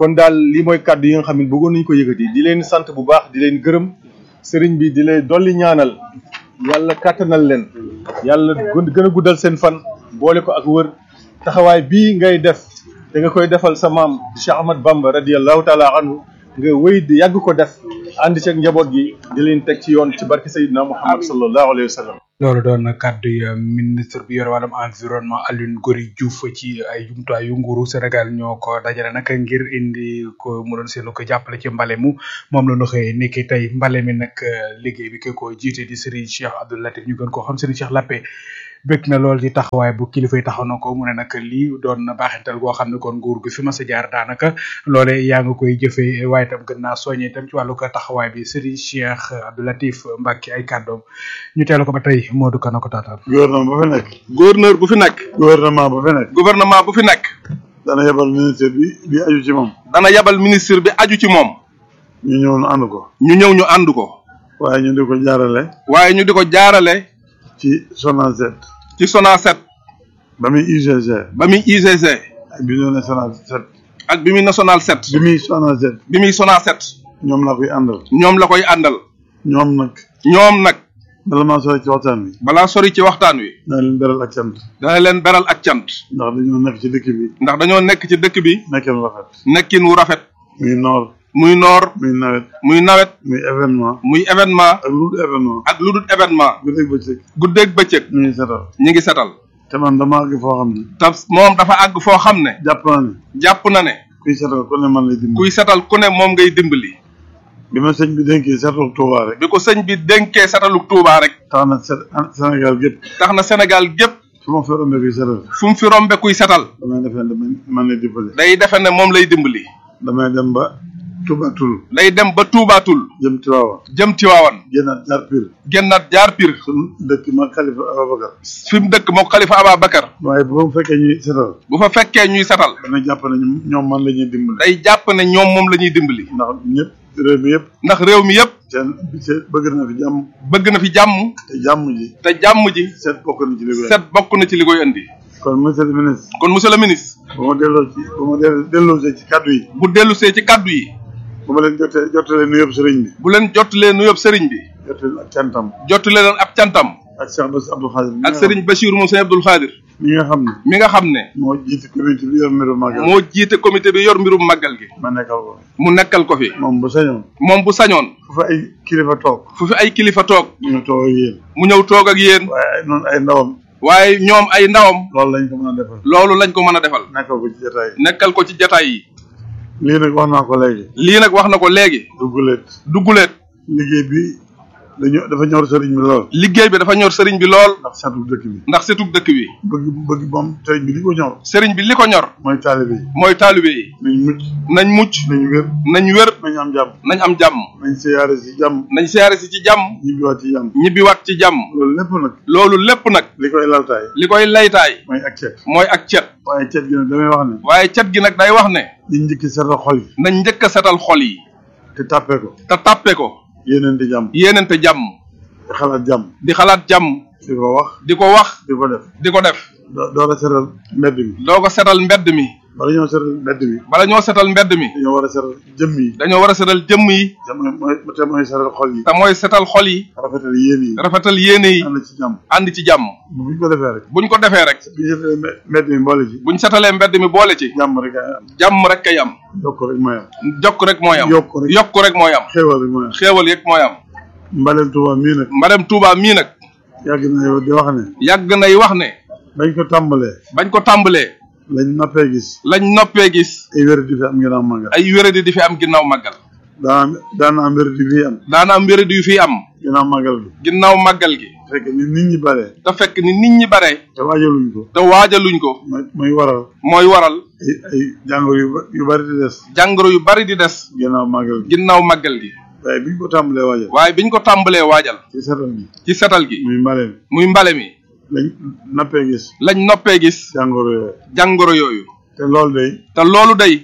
kon daal lii mooy kàddu yi nga xam ne bëggoon nañu ko yëkkati di leen sant bu baax di leen gërëm sëriñ bi di leen dolli ñaanal yàlla kàttanal leen yàlla gën a guddal seen fan boole ko ak wër taxawaay bii ngay def te nga koy defal sa maam Cheikh Ahmad Bamba radiyallahu taala anhu nga wéy di yàgg ko def ànd ci ak njaboot gi di leen teg ci yoon ci barke Seydina Muhammad sallallahu alayhi wa sallam loolu doon kàddu yi ministre bi yor wàllum environnement Alioune Gory Diouf ci ay jumtuwaay yu nguuru Sénégal ñoo ko dajale nag ngir indi ko mu doon seenu ko jàppale ci mbale mu moom la ñu xëyee ni ki tey mbale mi nag liggéey bi ki ko jiite di Serigne Cheikh Abdou Latif ñu gën koo xam Serigne Cheikh Lappé bëgg na lool ci taxawaay bu kilifa yi taxaw na ko mu ne nag lii doon na baaxintal goo xam ne kon nguur gi fi ma sa jaar daanaka loole yaa nga koy jëfee waaye itam gën naa soññee itam ci wàllu ko taxawaay bi Serigne Cheikh Abdou Latif Mbacke ay kàddoom ñu teelu ko ba tey Modou Kana ko taataan gouvernement bu fi nekk. gouverneur bu fi nekk. gouvernement bu fi nekk. gouvernement bu fi nekk. dana yebal ministre bi bi aju ci moom. dana yebal ministre bi aju ci moom. ñu ñëw ñu ànd ko. ñu ñëw ñu ànd ko. waaye ñu di ko jaarale. waaye ñu di ko jaarale. ci Sonacet. ci Sonacet. ba muy UGC. ba muy UGC. ak bi muy national set. ak bi muy national set. bi muy Sonacet. bi muy Sonacet. ñoom la koy àndal. ñoom la koy àndal. ñoom nag. ñoom nag. bala maa sori ci waxtaan wi. balaa sori ci waxtaan wi. dana leen beral ak cant. dana leen beral ak cant. ndax dañoo nekk ci dëkk bi. ndax dañoo nekk ci dëkk bi. nekkin wu rafet. nekkin wu rafet. muy noor. muy noor. muy nawet. muy nawet. muy événement. muy événement. ak lu dul événement. ak lu dul événement. guddeeg bëccëg. guddeeg bëccëg. ñu ngi setal. ñu ngi setal. te man dama àgg foo xam ne. te moom dafa àgg foo xam ne. jàpp naa ne. jàpp na ne. kuy setal ku ne man lay dimbali. kuy setal ku ne moom ngay dimbali. bi ma sëñ bi dénkee setal Touba rek. bi ko sëñ bi dénkee setaluk Touba rek. tax na Sénégal gépp. tax na Sénégal gépp. fu ma fi rombe kuy setal. fu mu fi rombe kuy setal. damay defe ne man lay dimbali. day defe ne moom lay dimbali. damay dem ba Touba Toul. day dem ba Touba Toul. jëm Tiwaawan. jëm Tiwaawan. génnaat jaar Pire. génnaat jaar Pire. suñu dëkk ma Khalifa Ababacar. fi mu dëkk moo Khalifa Ababacar. waaye bu ma fekkee ñuy setal. bu fa fekkee ñuy setal. dana jàpp ne ñoom man la ñuy dimbali. day jàpp ne ñoom moom la ñuy dimbali. ndax ñëpp réew mi yëpp. ndax réew mi yëpp. seen seen bëgg na fi jàmm. bëgg na fi jàmm. te jàmm ji. te jàmm ji. seet bokk na ci li koy seet bokk na ci li koy indi. kon monsieur le ministre. kon monsieur le ministre. bu ma delloo ci bu ma delloosee ci kaddu yi. bu dellusee ci kaddu yi. bu ma leen jotee jotalee nuyoo sëriñ bi. bu leen jotalee nuyoo sëriñ bi. jotalee ak cantam. jotalee leen ab cantam. ak Cheikh Bass Abdou Khadir. ak sëriñ Bachir moom sëñ Abdoul Khadir. mi nga xam ne. mi nga xam ne. moo jiite comité bi yor mbirum màggal. moo jiite comité bi yor mbirum màggal gi. ma nekkal ko. mu nekkal ko fi. moom bu sañoon. moom bu sañoon. fu fi ay kilifa toog. fu fi ay kilifa toog. mu ñëw toog ak yéen. mu ñëw toog ak yéen. waaye ay noonu ay ndawam. waaye ñoom ay ndawam. loolu lañ ko mën a defal. loolu lañ ko mën a defal. nekkal ko ci jotaay yi. nekkal ko ci jotaay yi. lii nag wax naa ko léegi. lii nag wax na ko léegi. dugguleet. dugguleet. liggéey bi dañoo dafa ñor sëriñ bi lool. liggéey bi dafa ñor sëriñ bi lool. ndax seetu dëkk bi. ndax setu dëkk bi. bëgg bëgg moom sëriñ bi li ko ñor. sëriñ bi li ko ñor. mooy taalibe yi. mooy taalibe yi. nañ mucc. nañ mucc. nañ wér. nañ wér. nañ am jàmm. nañ am jàmm. nañ siyaare si jàmm. nañ siyaare si ci jàmm. ñibbiwaat ci jàmm. ñibbiwaat ci jàmm. loolu lépp nag. loolu lépp nag. li koy laltaay. li koy laytaay. mooy ak cet. mooy ak cet. waaye cet gi nag damay wax ne. waaye cet gi nag day wax ne. liñ njëkk setal xol yi. nañ njëkk a setal xol yi. te tàppe ko. te tàppe ko. yéeneente jàmm. yéeneente jàmm. di xalaat jàmm. di xalaat jàmm. di ko wax. di ko wax. di ko def. di ko def. doo doo la setal mbedd mi. doo ko setal mbedd mi. bala ñoo setal mbedd mi. bala ñoo setal mbedd mi. dañoo war a setal jëmm yi. dañoo war a setal jëmm yi. te mooy mooy te mooy setal xol yi. te mooy setal xol yi. rafetal yéene yi. rafetal yéene yi. ànd ci jàmm. ànd ci jàmm. buñ ko defee rek. buñ ko defee rek. buñ setalee mbedd mi boole ci. buñ setalee mbedd mi boole ci. jàmm rek ay am. jàmm rek kay am. yokk rek mooy am. jokk rek mooy am. yokk rek yokk rek mooy am. xéewal rek mooy am. xéewal yëpp mooy am. mbalem Touba mii nag. mbalem Touba mii nag. yàgg na di wax ne. yàgg nay wax ne. bañ ko tàmbalee. bañ ko tàmbalee. lañ noppee gis. lañ noppee gis. ay wér di fi am ginnaaw màggal. ay wéradi di fi am ginnaaw màggal. daan daana am wér di fi am. daana am wéradi yu fi am. ginnaaw màggal gi. ginnaaw màggal gi. fekk ni nit ñi bare. te fekk ni nit ñi bare. te waajaluñ ko. te waajaluñ ko. mooy mooy waral. mooy waral. ay ay jàngoro yu yu bari di des. jàngoro yu bari di des. ginnaaw màggal gi. ginnaaw màggal gi. waaye biñ ko tàmbalee waajal. waaye biñ ko tàmbalee waajal. ci setal gi. ci setal gi. muy mbale mi. muy mbale mi. lañ nappee gis. lañ noppee gis. jàngoro yooyu. jàngoro yooyu. te loolu day. te loolu day.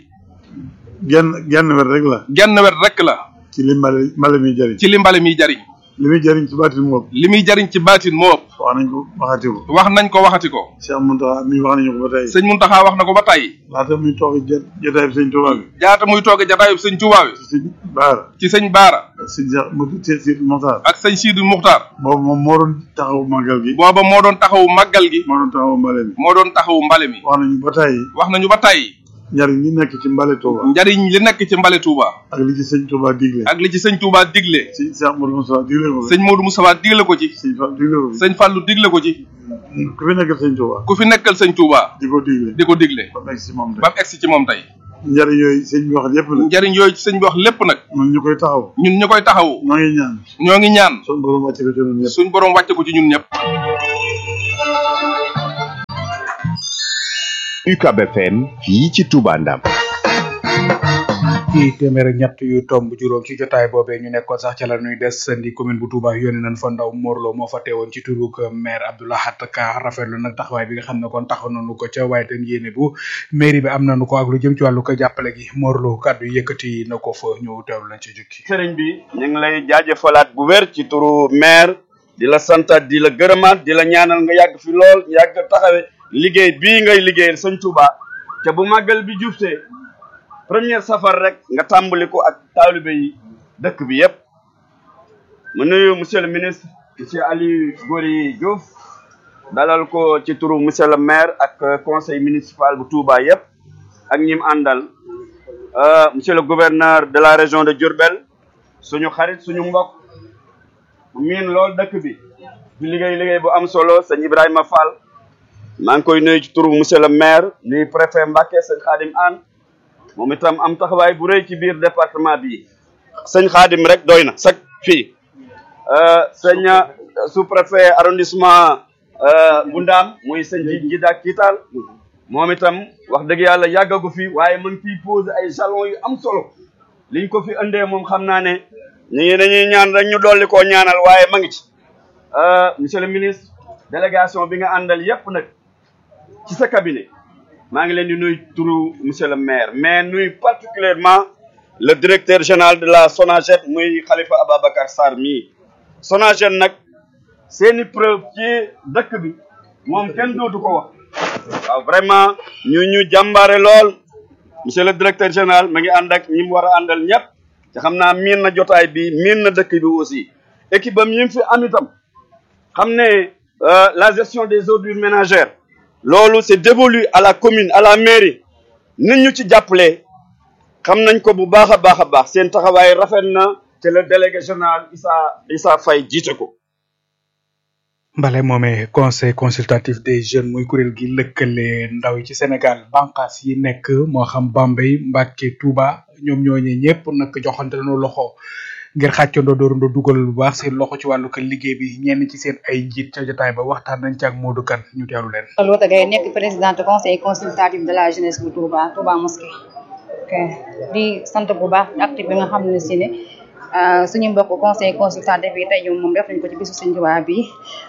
genn genn wet rek la. genn wet rek la. ci li mbale mbale mi jariñ. ci li mbale miy jariñ. li muy jariñ ci baatin moo ëpp. li muy jariñ ci baatin moo ëpp. wax nañ ko waxati ko wax nañ ko waxati ko Cheikh Mountakha mi wax nañu ko ba tey sëñ Muntaxa wax na ko ba tey laata muy toog jot jotaay bi sëñ Tuubaa bi jaata muy tooge jataayub sëñ Tuubaa bi sëñ Baara ci sëñ Baara ak sëñ Cheikh mu Cheikh Sidi Mokhtar ak sëñ Sidi Muxtaar boobu moom moo doon taxaw màggal gi booba moo doon taxawu màggal gi moo doon taxaw mbale mi moo doon taxawu mbale mi wax nañu ba tey wax nañu ba tey njariñ li nekk ci mbale Touba njariñ li nekk ci mbale Touba ak li ci sëñ Touba digle ak li ci sëñ Touba digle sëñ Cheikh Modou Moussa digle ko sëñ Modou Moustapha digle ko ci sëñ Fall digle ko sëñ Fallou digle ko ci ku fi nekkal sëñ Touba ku fi nekkal sëñ Touba di ko digle di ko digle ba mu egg si moom tey ba mu egsi ci moom tey njariñ yooyu sëñ bi wax lépp la njariñ yooyu ci sëñ bi wax lépp nag ñun ñu koy taxaw ñun ñu koy taxawu ñoo ngi ñaan ñoo ngi ñaan suñu borom wàcce ko ci ñun ñëpp suñ borom wàcce ko ci ñun ñëpp UCAB FM fii ci Touba Ndam ci téeméer ak ñett yu tomb juróom ci jotaay boobee ñu nekkoon sax ca la ñuy des ndi commune bu Touba yónni nañ fa ndaw Morlo moo fa teewoon ci turuk maire Abdoulahat Ka rafetlu nag taxawaay bi nga xam ne kon taxaw nañu ko ca waaye tam yéene bu mairie bi am nañu ko ak lu jëm ci wàllu ko jàppale gi Morlo kàddu yëkkati na ko fa ñu teewlu lañ ci jukki sëriñ bi ñu ngi lay jaajëfalaat bu wér ci turu maire di la santaat di la gërëmaat di la ñaanal nga yàgg fi lool yàgg taxawe liggéey bii ngay liggéeyal sëñ Touba te bu màggal bi jubtee première safar rek nga tàmbali ko ak taalibe yi dëkk bi yépp mu nuyu monsieur le ministre monsieur Aliou Gory Diouf dalal ko ci turu monsieur le maire ak conseil municipal bu Touba yépp ak ñim àndal monsieur le gouverneur de la région de Diourbel suñu xarit suñu mbokk miin lool dëkk bi di liggéey liggéey bu am solo sëñ Ibrahima Fall maa ngi koy nuyu ci turu monsieur le maire nuyu préfet Mbacké sëñ Khadim Anne moom itam am taxawaay bu rëy ci biir département bi sëñ Khadim rek doy na sax fii sëñ sous préfet arrondissement bu Ndaam muy sëñ ji Njida Kiital moom itam wax dëgg yàlla yàggagu fi waaye mën fii poser ay jalons yu am solo liñ ko fi andee moom xam naa ne ñu ngi dañuy ñaan rek ñu dolli koo ñaanal waaye ma ngi ci monsieur le ministre délégation bi nga àndal yépp nag ci sa cabinet maa ngi leen di nuyu turu monsieur le maire mais nuyu particulièrement le directeur général de la SONAGED muy Khalifa Ababacar Sarr mii SONAGED nag seeni preuve ci dëkk bi moom kenn dootu ko wax waaw vraiment ñu ñu jàmbaare lool monsieur le directeur général ma ngi ànd ak ñi mu war a àndal ñëpp te xam naa miin na jotaay bi miin na dëkk bi aussi équipe am yi mu fi am itam xam ne la gestion des ordures ménagères loolu c'est dévolu à la commune à la mairie nit ñu ci jàppale xam nañ ko bu baax a baax a baax seen taxawaay rafet na te le délégué général Issa Issa Faye jiite ko mbale moomee conseil consultatif des jeunes muy kuréel gi lëkkale ndaw yi ci Sénégal banqaas yi nekk moo xam Bambey Mbacké Touba ñoom ñooñee ñëpp nag joxante nañu loxo ngir xàccandoo doorandoo dugal bu baax seen loxo ci wàllu ko liggéey bi ñenn ci seen ay njiit ca jotaay ba waxtaan nañ ci ak Modou Kane ñu teewlu leen. Loota Gaye nekk présidente conseil consultatif de la jeunesse bu Touba Touba mosquée ok di sant bu baax acte bi nga xam ne si ne suñu mbokk conseil consultatif bi tey moom def nañ ko ci bisu Sëñ Touba bi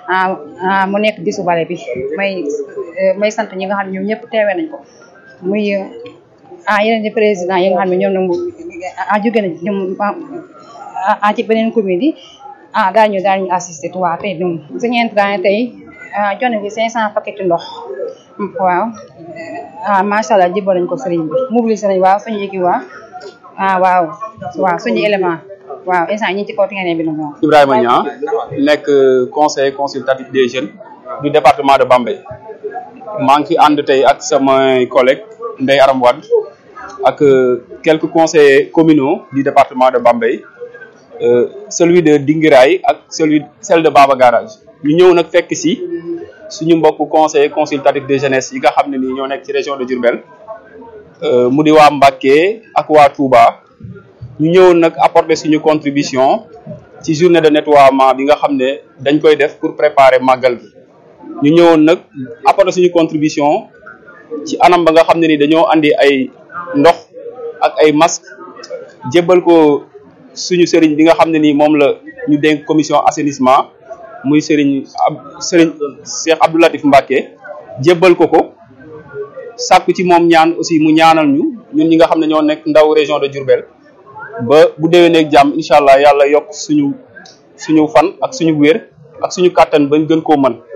mu nekk bisu bale bi may may sant ñi nga xam ne ñoom ñëpp teewee nañ ko muy ah yeneen di président yi nga xam ne ñoom nag ah jóge nañ ñoom ah ci beneen commune yi ah daañu daañu assisté Touba tey ñoom suñu intrant tey joxe bi cinq cent paquet ndox waaw ah macha allah jibal nañ ko sëriñ bi mobilisé nañ waaw suñu équipe waaw ah waaw waaw suñu élément waaw instant ñi ci kaw terrain bi la moom. Ibrahima Niang nekk conseiller consultatif des jeunes du département de Bambey maa ngi fi ànd tey ak samay collègues Ndeye Aram Wade ak quelques conseillers communaux du département de Bambey euh, celui de Dingiraay ak celui celle de Baba Garage ñu ñëw nag fekk si suñu mbokk conseiller consultatif de jeunesse yi nga xam ne nii ñoo nekk ci région de Diourbel euh, mu di waa Mbacké ak waa Touba ñu ñëwoon nag apporter suñu contribution ci journée de nettoiement bi nga xam ne dañ koy def pour préparer màggal gi ñu ñëwoon nag apporter suñu contribution ci anam ba nga xam ne ni dañoo andi ay ndox ak ay masque jébbal ko suñu sëriñ bi nga xam ne ni moom la ñu dénk commission assainissement muy sëriñ ab sëriñ Cheikh Abdou Latif Mbacké jébbal ko ko sàkku ci moom ñaan aussi mu ñaanal ñu ñun ñi nga xam ne ñoo nekk ndaw région de Diourbel ba bu déwénee ak jàmm incha allah yàlla yokk suñu suñu fan ak suñu wér ak suñu kàttan bañ gën koo mën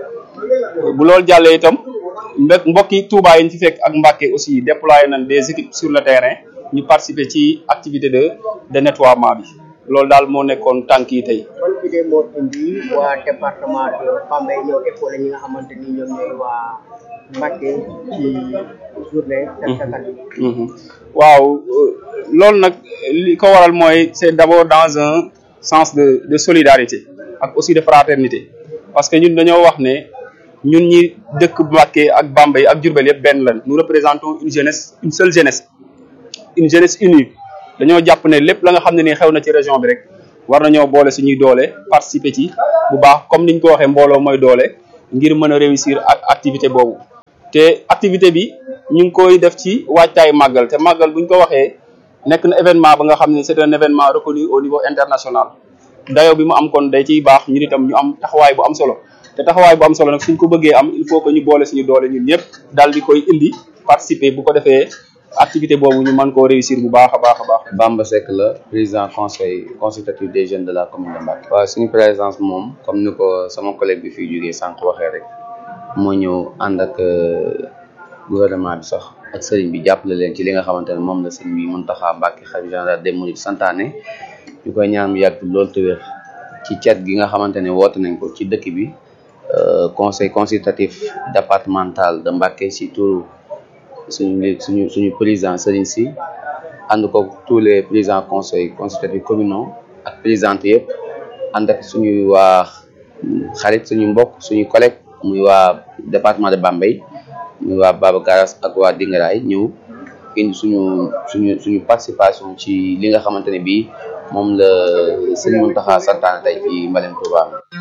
bu loolu jàllee itam mbokk mbokki Touba yi ñu fi fekk ak Mbacké aussi déployé nañ des équipes sur le terrain ñu participer ci activité de de nettoiement bi loolu daal moo nekkoon tànk yi tey. ban idée moo indi waa département de Bambey ñëw épaulé ñi nga xamante ni ñoom ñooy waa Mbacké ci journée set setal bi. waaw loolu nag li ko waral mooy c'est d'abord dans un sens de de solidarité ak aussi de fraternité parce que ñun dañoo wax ne ñun ñi dëkk Mbacké ak Bambey ak Diourbel yëpp benn lan nous représentons une jeunesse une seule jeunesse une jeunesse unie dañoo jàpp ne lépp la nga xam ne ni xew na ci région bi rek war nañoo boole suñuy doole participer ci bu baax comme niñ ko waxee mbooloo mooy doole ngir mën a réussir ak activité boobu te activité bi ñu ngi koy def ci waajtaay màggal te màggal buñ ko waxee nekk na événement ba nga xam ne c'est un événement reconnu au niveau international dayo bi mu am kon day ciy baax ñun itam ñu am taxawaay bu am solo te taxawaay bu am solo nag suñ ko bëggee am il faut que ñu boole suñu doole ñun ñëpp daal di koy indi participer bu ko defee activité boobu ñu mën koo réussir bu baax a baax a baax. Bamba Seck la président conseil consultatif des jeunes de la commune de Mbacké. waaw suñu présence moom comme ni ko sama collègue bi fiy jógee sànq waxee rek moo ñëw ànd ak gouvernement bi sax ak sëriñ bi jàppale leen ci li nga xamante ne moom la sëriñ bi Mountakha Mbacké xalifa général des mourides santaane ñu koy ñaan mu yàgg loolu te wér ci cet gi nga xamante ne woote nañ ko ci dëkk bi conseil consultatif départemental de Mbacké ci turu suñu suñu suñu président Serigne Sy ànd ko tous les présidents conseil consultatifs communaux ak présidentes yëpp ànd ak suñuy waa xarit suñu mbokk suñu collègue muy waa département de Bambey muy waa Baba Garas ak waa Dingaraay ñëw indi suñu suñu suñu participation ci li nga xamante ne bii moom la Serigne Mountakha santaane tey ci Mbalem Touba.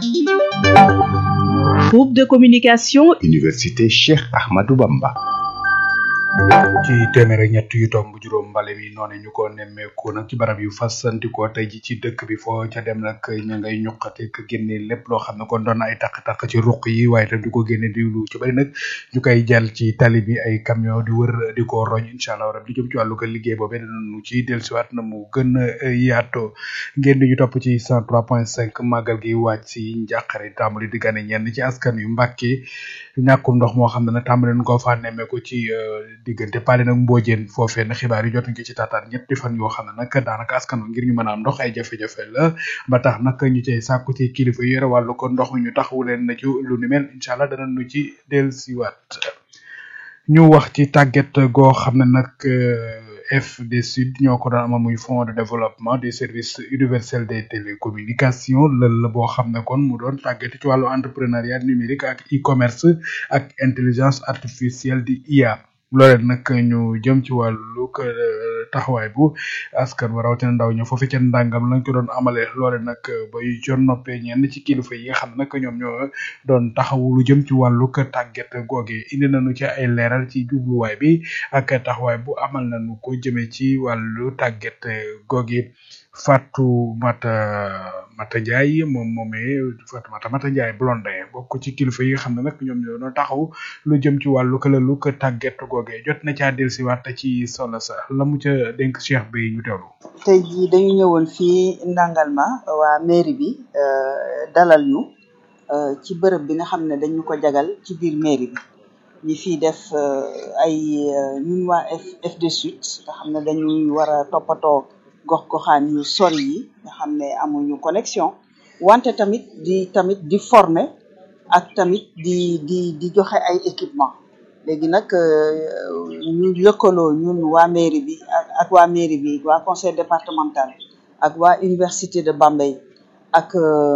Groupe de communication. Université Cheikh Ahmadou Bamba. ci téeméer ak ñett yu tomb juróom mbale mi noonu ñu ko nemmeeku nag ci barab yu fasantikoo tey ji ci dëkk bi foo ca dem nag ña ngay ñuqate ko génne lépp loo xam ne kon doon na ay taq-taq ci ruq yi waaye tam di ko génne di lu ci bari nag ñu koy jàll ci tali bi ay camion di wër di ko roñ incha allah rab li jëm ci wàllu ko liggéey boobee danañu ci dellusiwaat na mu gën a yaatoo ngeen di ñu topp ci 103.5 màggal gi wàcc si njàqare tàmbali di gane ñenn ci askan yu Mbàkke ñàkkum ndox moo xam ne nag tàmbali nañ koo faa nemmeeku ci diggante Paale nag Mbodiène foofee na xibaar yi jot nañ ko ci taataan ñetti fan yoo xam ne nag daanaka askan wi ngir ñu mën a am ndox ay jafe-jafe la ba tax nag ñu cay sàkku ci kilifa yi yore wàllu ko ndox mi ñu taxawu leen na ci lu ni mel incha allah dana nu ci dellusiwaat ñu wax ci tàgget goo xam ne nag FD Sud ñoo ko doon amal muy fonds de développement des services universels des télécommunications lël la boo xam ne kon mu doon tàgget ci wàllu entrepreneuriat numérique ak e-commerce ak intelligence artificielle di IA loolee nag ñu jëm ci wàllu taxawaay bu askan wa rawatina ndaw ñoo foofu ca ndàngam lañ ko doon amale loole nag bay jon noppee ñenn ci kilifa yi nga xam nag ñoom ñoo doon taxawu lu jëm ci wàllu tàgget googe indi nañu ci ay leeral ci jubluwaay bi ak taxawaay bu amal nañu ko jëmee ci wàllu tàgget googe Fatou Mata Mata Ndiaye moom moomee Fatou Mata Mata Ndiaye Blondin bokk ci kilifa yi nga xam ne nag ñoom ñoo doon taxaw lu jëm ci wàllu këlalu ko tàgget googee jot na caa dellusiwaat ci solo sa la mu ca dénk Cheikh bi ñu teewlu. tey jii dañu ñëwoon fii Ndangalma waa mairie bi dalal ñu ci bërëb bi nga xam ne dañu ko jagal ci biir mairie bi ñi fiy def ay ñun waa FD Sud nga xam ne dañuy war a toppatoo gox goxaan yu sori yi nga xam ne amuñu connexion wante tamit di tamit di former ak tamit di di di joxe ay équipement léegi nag ñu lëkkaloo ñun waa mairie bi ak waa mairie bi waa conseil départemental ak waa université de Bambey ak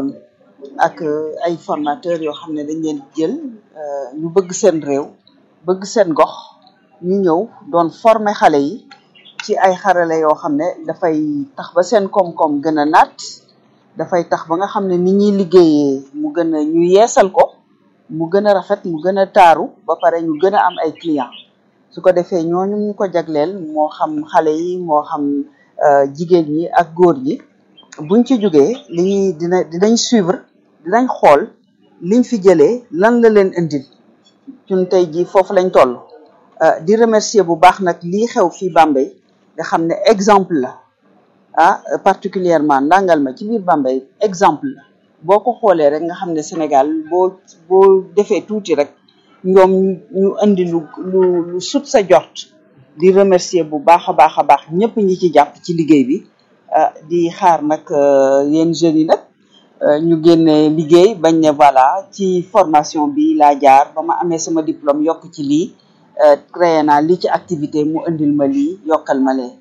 ak ay formateurs yoo xam ne dañ leen jël ñu bëgg seen réew bëgg seen gox ñu ñëw doon former xale yi ci ay xarale yoo xam ne dafay tax ba seen koom-koom gën a naat dafay tax ba nga xam ne ni ñuy liggéeyee mu gën a ñu yeesal ko mu gën a rafet mu gën a taaru ba pare ñu gën a am ay client su ko defee ñooñu ñu ko jagleel moo xam xale yi moo xam jigéen ñi ak góor ñi buñ ci jógee li ñuy dina dinañ suivre dinañ xool liñ fi jëlee lan la leen indil ñun tey jii foofu lañ toll di remercier bu baax nag lii xew fii Bambey nga xam ne exemple la ah particulièrement ndàngal ma ci biir Bambey exemple la boo ko xoolee rek nga xam ne Sénégal boo boo defee tuuti rek ñoom ñu ñu indi lu lu lu sut sa jort di remercier bu baax a baax a baax ñëpp ñi ci jàpp ci liggéey bi ah di xaar nag yéen jeunes yi nag ñu génne liggéey bañ ne voilà ci formation bi laa jaar ba ma amee sama diplôme yokk ci lii créé naa li ci activité mu indil ma lii yokkal ma lee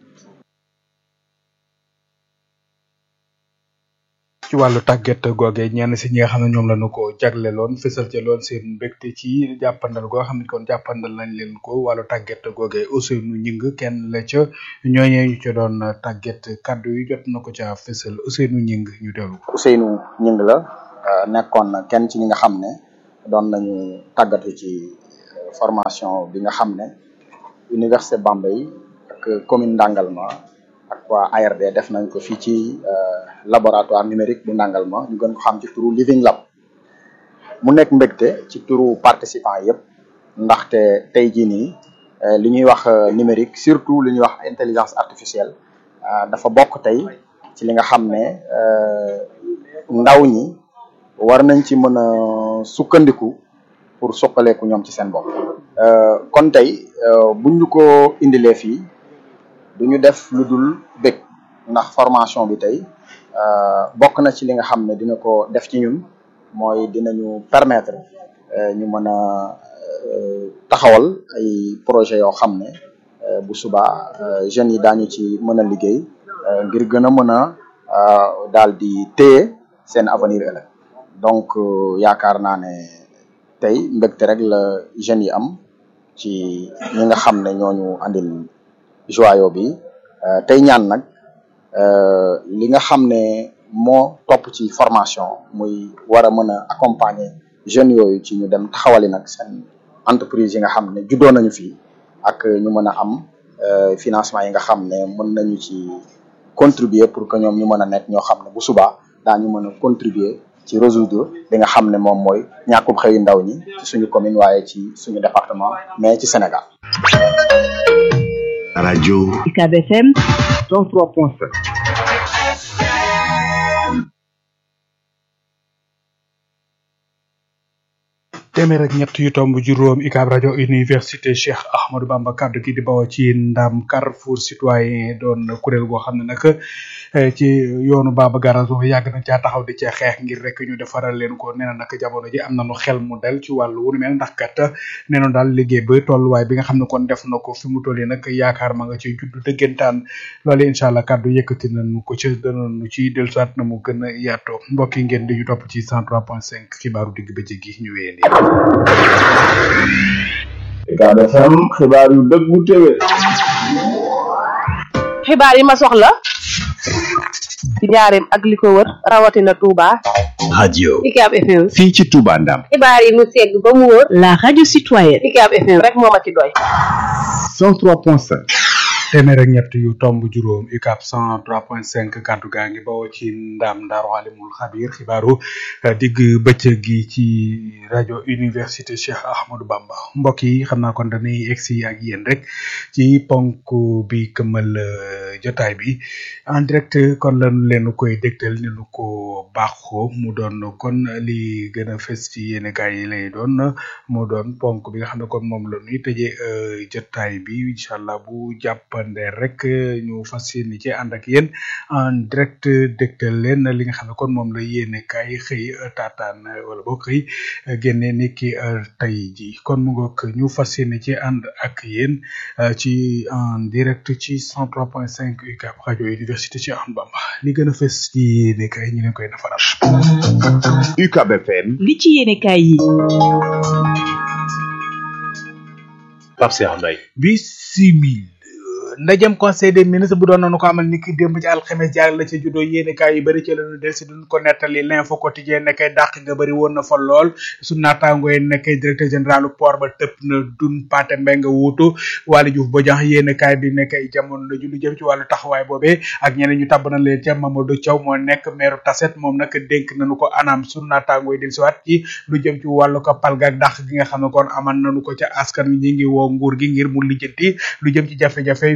ci wàllu tàggat googe ñenn si ñi nga xam ne ñoom la ñu ko jagleloon fësal ca loon seen mbégte ci jàppandal goo xam ne kon jàppandal nañ leen ko wàllu tàggat googe Ousseynou Ñing kenn la ca ñooñee ñu ca doon tàggat kaddu yi jot na ko ca fësal Ousseynou Ñing ñu dellu ko. Ousseynou Ñing la nekkoon kenn ci ñi nga xam ne doon nañu tàggatu ci formation bi nga xam ne Université Bambey ak commune Ndangalma ak waa ARD def nañ ko fii ci laboratoire numérique bu Ndangalma ñu gën ko xam ci turu Living Lab mu nekk mbégte ci turu participants yëpp ndaxte tey jii nii li ñuy wax numérique surtout li ñuy wax intelligence artificielle dafa bokk tey ci li nga xam ne ndaw ñi war nañ ci mën a sukkandiku pour suqaleeku ñoom ci seen bopp kon tey buñ ñu ko indilee fii du ñu def lu dul bég ndax formation bi tey bokk na ci li nga xam ne dina ko def ci ñun mooy dinañu permettre ñu mën a taxawal ay projet yoo xam ne bu subaa jeunes yi daañu ci mën a liggéey ngir gën a mën a daal di téye seen avenir ëllëg donc yaakaar naa ne tey mbégte rek la jeunes yi am ci ñi nga xam ne ñooñu andil joyo bi tey ñaan nag li nga xam ne moo topp ci formation muy war a mën a accompagner jeunes yooyu ci ñu dem taxawali nag seen entreprise yi nga xam ne juddoo nañu fii ak ñu mën a am financement yi nga xam ne mën nañu ci contribuer pour que ñoom ñu mën a nekk ñoo xam ne bu subaa daañu mën a contribuer ci résoudre li nga xam ne moom mooy ñàkkub xëyu ndaw ñi ci suñu commune waaye ci suñu département mais ci Sénégal. radio UCAB FM 103.7 téeméer ak ñett yu tomb juróom UCAB rajo université Cheikh Ahmadou Bamba kaddu gi di bawoo ci ndam Carrefour citoyen doon kuréel goo xam ne nag ci yoonu Baba Garage boobu yàgg nañ caa taxaw di ca xeex ngir rek ñu defaral leen ko nee na nag jamono ji am nañu xel mu dal ci wàllu wu nu mel ndax kat nee na daal liggéey ba tolluwaay bi nga xam ne kon def na ko fi mu toll nag yaakaar ma nga ci juddu dëggantaan loolu incha allah kaddu yëkkati nañu ko ci danañu ci dellusiwaat na mu gën a yaatoo mbokk yi ngeen di ñu topp ci 103.5 xibaaru digg bëccëg gi ñu wéyandi. UCAB FM xibaar yu dëggu téwé xibaar yi ma soxla ci njaareem ak li ko wër rawatina Touba. radio UCAB FM fii ci Touba Ndam xibaar yi mu segg ba mu wóor la radio citoyenne UCAB FM rek moo ma ci doy 103.5 téeméer ak ñett yu tomb juróom UCAB 103.5 kaddu gaa ngi bawoo ci ndam Daaru Alimul Xabir xibaaru digg bëccëg gi ci rajo université Cheikh Ahmadou Bamba mbokk yi xam naa kon dañuy egsi ak yéen rek ci ponk bi këmmal jotaay bi en direct kon lañu leen koy dégtal ni nu ko baaxoo mu doon kon li gën a fës ci yéen kaay yi lay doon mu doon ponk bi nga xam ne kon moom la ñuy tëjee jotaay bi incha allah bu jàppande rek ñu fas yéene ci ànd ak yéen en direct dégtal leen li nga xam ne kon moom la yéene kaay xëy taataan wala boo xëy génne ni ki tey ji kon mu ngoog ñu fas yéene ci ànd ak yéen ci en direct ci 103.5 UCAB rajo université Cheikh Ahmadou Bamba li gën a fës ci yéene kaay ñu leen koy nafaral. UCAB FM li ci yéene kaay yi. Pape Cheikh Mbaye bisimil ndajem conseil des ministres bu doon nañu ko amal ni ki démb ci alxames jaar la ci juddoo yéene kaay yu bëri ci lañu del si duñ ko nettali l'info quotidien nekkay dàq nga bëri woon na fa lool su naataango yi nekkay directeur général port ba tëpp na dun paate mbay nga wuutu Waly Diouf Bodian yéene kaay bi nekkay jamono la ju lu jëm ci wàllu taxawaay boobee ak ñeneen ñu tabb na leen ca Mamadou Thiaw moo nekk maire Tasset moom nag dénk nañu ko anam su naataango yi del si waat ci lu jëm ci wàllu ko palga ak dàq gi nga xam ne kon aman nañu ko ca askan wi ñi ngi woo nguur gi ngir mu lijjanti lu jëm ci jafe-jafe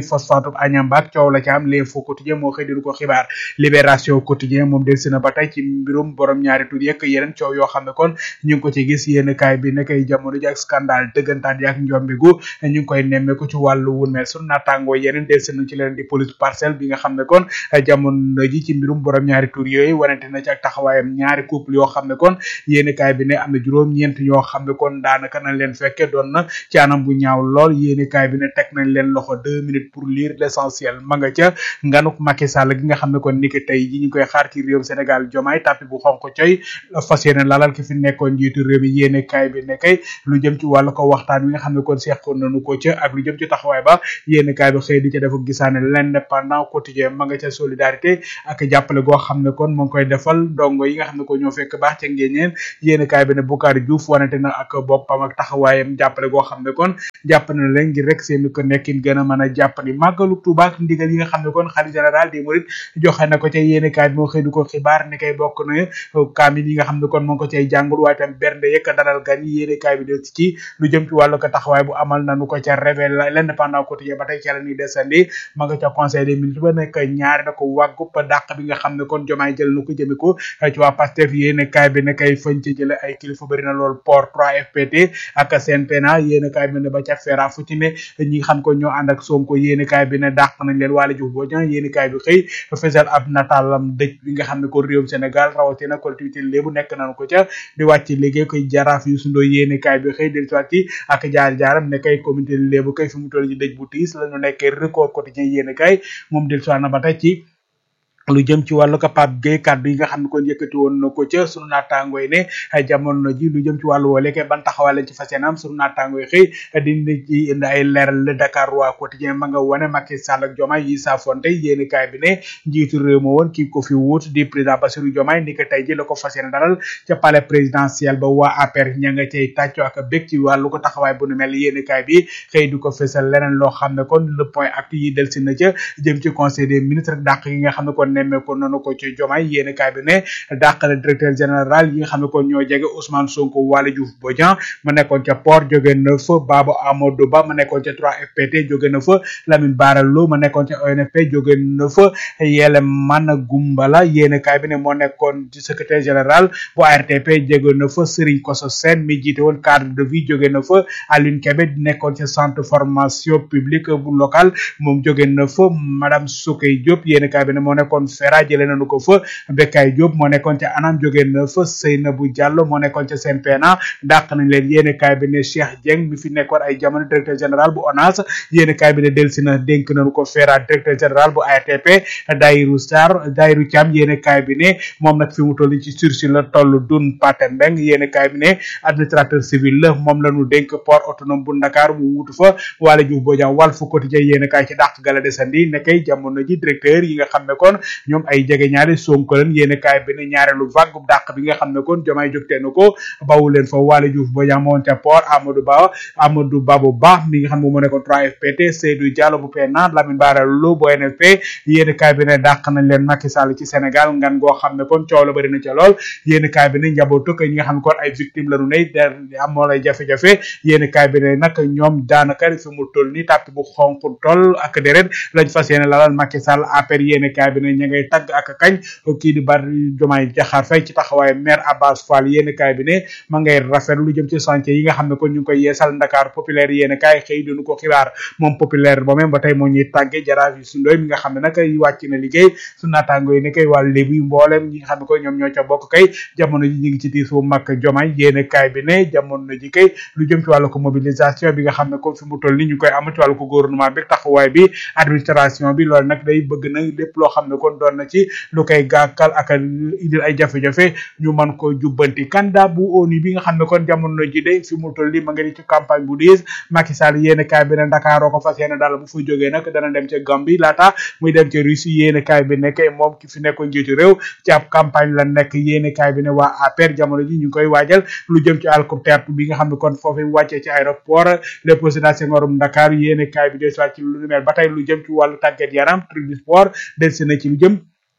phosphate Agnam ak coow la ci am l'info quotidien moo xëy di ko xibaar libération quotidien moom del si na ba tey ci mbirum borom ñaari tur yëkk yeneen coow yoo xam ne kon ñu ngi ko ci gis yéen kaay bi nekkay jamono ji ak scandale dëggantaan yi ak njombigu ñu ngi koy nemmeeku ci wàllu wun mel sunu naataangoo yeneen del si nañ ci leen di police parcelle bi nga xam ne kon jamono ji ci mbirum borom ñaari tur yooyu wanante na ci ak taxawaayam ñaari couple yoo xam ne kon yéen kaay bi ne am na juróom ñeent ñoo xam ne kon daanaka nañ leen fekke doon na ci anam bu ñaaw lool yéen kaay bi ne teg nañ leen loxo deux minutes pour lire l'essentiel ma nga ca nganuk Macky Sall gi nga xam ne kon niki tey ji ñu koy xaar ci réewum Sénégal jomaay tappi bu xonk coy fas yéene lalal ki fi nekkoon njiitu réew mi yéene kaay bi ne kay lu jëm ci wàllu ko waxtaan wi nga xam ne kon seqoon nañu ko ca ak lu jëm ci taxawaay ba yéene kaay bi xëy di ca def gisaane l'indépendant quotidien ma nga ca solidarité ak jàppale goo xam ne kon mu ngi koy defal ndongo yi nga xam ne ko ñoo fekk baax ca ngéñeen yéene kaay bi ne Boucar Diouf wanante na ak boppam ak taxawaayam jàppale goo xam ne kon jàpp na leen ngir rek seen ko nekkin gën a mën a jàppandi màggalu Tuuba ak ndigal yi nga xam ne kon xalifa général des mourides joxe na ko ca yéene kaay bi moo xëy di ko xibaar ni kay bokk na kaamil yi nga xam ne kon moo ngi ko cay jàngul waaye tam bernde yëkk dalal gan yi yéene kaay bi del ci lu jëm ci wàllu ko taxawaay bu amal nanu ko ca révél l'indépendant quotidien ba tey ca la ñuy desandi ma nga ca conseil des ministres ba nekk ñaari na ko wàggu pa dàq bi nga xam ne kon jomaay jël na ko jëme ko ci waa Pastef yéene kaay bi ne kay fañ ci jële ay kilifa bëri na lool port 3 FPT ak CNPNA yéene kaay bi ne ba ca fera fu ci ne ñi xam ko ñoo ànd ak Sonko yéene kaay bi ne dàq nañ leen Waly Diouf Bodian yéene kaay bi xëy fesal ab nataalam dëj bi nga xam ne ko réewum Sénégal rawatina collectivité lébu nekk nañ ko ca di wàcc liggéey koy jaraaf yu sundoo yéene kaay bi xëy del soit ci ak jaar jaaram ne kay communauté lébu kay fi mu toll ci dëj bu tiis la ñu nekkee record quotidien yéene kaay moom del soit na ba tey ci lu jëm ci wàllu ko Pape Gueye kàddu yi nga xam ne kon yëkkati woon na ko ca sunu naataangooy ne jamono ji lu jëm ci wàllu woole ke ban taxawaay lañ ci fas yéene am sunu naataangooy xëy dindi ci indi ay leeral le Dakar waa quotidien ma nga wane Macky Sall ak Diomaye yi saafonte yéeni kaay bi ne njiitu réew ma woon kii ko fi wut di président Bassirou Diomaye ni ko tey ji la ko fas yéene dalal ca palais présidentiel ba waa APR ña nga cay tàcco ak bég ci wàllu ko taxawaay bu nu mel yéeni kaay bi xëy du ko fësal leneen loo xam ne kon le point actu yi del si na ca jëm ci conseil des ministres dàq yi nga xam ne kon nemmeeku noonu ko ci Diomaye yéeni kaay bi ne dàq na directeur général yi nga xam ne kon ñoo jege Ousmane Sonko Waly Diouf Bodian ma nekkoon ca port jóge na fa Baba Amadou Ba ma nekkoon ca 3FPT jóge na fa Lamine Bara Lo ma nekkoon ca ONFP jóge na fa Yele Mana Gumbala yéeni kaay bi ne moo nekkoon ci secrétaire général bu ARTP jóge na fa Serigne Kosso Sène mi jiite woon cadre de vie jóge na fa Aline Kébé nekkoon ca centre formation publique bu local moom jóge na fa madame Soukey Diop yéeni kaay bi ne moo nekkoon fera jëlee nañu ko fa Bekay Diop moo nekkoon ca anam jóge na fa Seynabou Diallo moo nekkoon ca CNPNA dàq nañ leen yéeni kaay bi ne Cheikh Dieng mi fi nekkoon ay jamono directeur général bu ONAS yéeni kaay bi ne delsi na dénk nañu ko fera directeur général bu ARTP Dayru Sarr Dayru Thiam yéeni kaay bi ne moom nag fi mu toll ci sursis la toll dun Paté Mbeng yéeni kaay bi ne administrateur civil la moom la ñu dénk port autonome bu Dakar mu wutu fa Waly Diouf Bodian Walf Quotidien yéeni kaay ci dàq gala desandi nekkay jamono ji directeur yi nga xam ne kon ñoom ay jege ñaari Sonko leen yéeni kaay bi ne ñaareelu vague dàq bi nga xam ne kon jomaay jógtee na ko bawu leen fa Waly Diouf Bodian moo woon ca port Amadou Ba Amadou Ba bu baax mi nga xam ne moo nekkoon 3FPT Seydou Diallo bu PNA Lamine Bara Lo bu NFP yéeni kaay bi ne dàq nañ leen Macky Sall ci Sénégal ngan goo xam ne kon coow la bëri na ca lool yéeni kaay bi ne njabootu ko ñi nga xam ne kon ay victime la ñu ne amoo lay jafe-jafe yéeni kaay bi ne nag ñoom daanaka fi mu toll ni tàpp bu xonk toll ak deret lañ fas yéene lalal Macky Sall APR yéeni kaay bi ne ña ngay tagg ak kañ kii di bari jomaay jaxaar fay ci taxawaay maire Abbas Fall yéeni kaay bi ne ma ngay rafet lu jëm ci chantier yi nga xam ne kon ñu ngi koy yeesal Dakar populaire yéeni kaay xëy dinu ko xibaar moom populaire ba même ba tey moo ñuy tàgge jaraaf yi sundooy mi nga xam ne nag wàcc na liggéey su naataango yi ne kay wàllu lébu yi mboolem ñi nga xam ne ko ñoom ñoo ca bokk kay jamono ji ñu ngi ci tiis bu mag jomaay yéeni kaay bi ne jamono ji kay lu jëm ci wàllu ko mobilisation bi nga xam ne comme fi mu toll ni ñu koy am ci wàllu ko gouvernement bi taxawaay bi administration bi loolu nag day bëgg na lépp loo xam ne kon doon na ci lu koy gàkkal ak indil ay jafe-jafe ñu mën ko jubbanti candidat bu ONU bi nga xam ne kon jamono ji day fi mu toll ni ma nga di ci campagne bu diis Macky Sall yéeni kaay bi ne Dakar ko fas yéene daal bu fa jógee nag dana dem ca Gambie laata muy dem ca Russie yéeni kaay bi nekk moom ki fi nekkoon njiitu réew ci ab campagne la nekk yéeni kaay bi ne waa APR jamono ji ñu ngi koy waajal lu jëm ci hélicoptère bi nga xam ne kon foofu wàccee ci aéroport le président Senghor Dakar yéeni kaay bi des ci lu mel ba tey lu jëm ci wàllu tàggat yaram tribune sport del si na ci lu jëm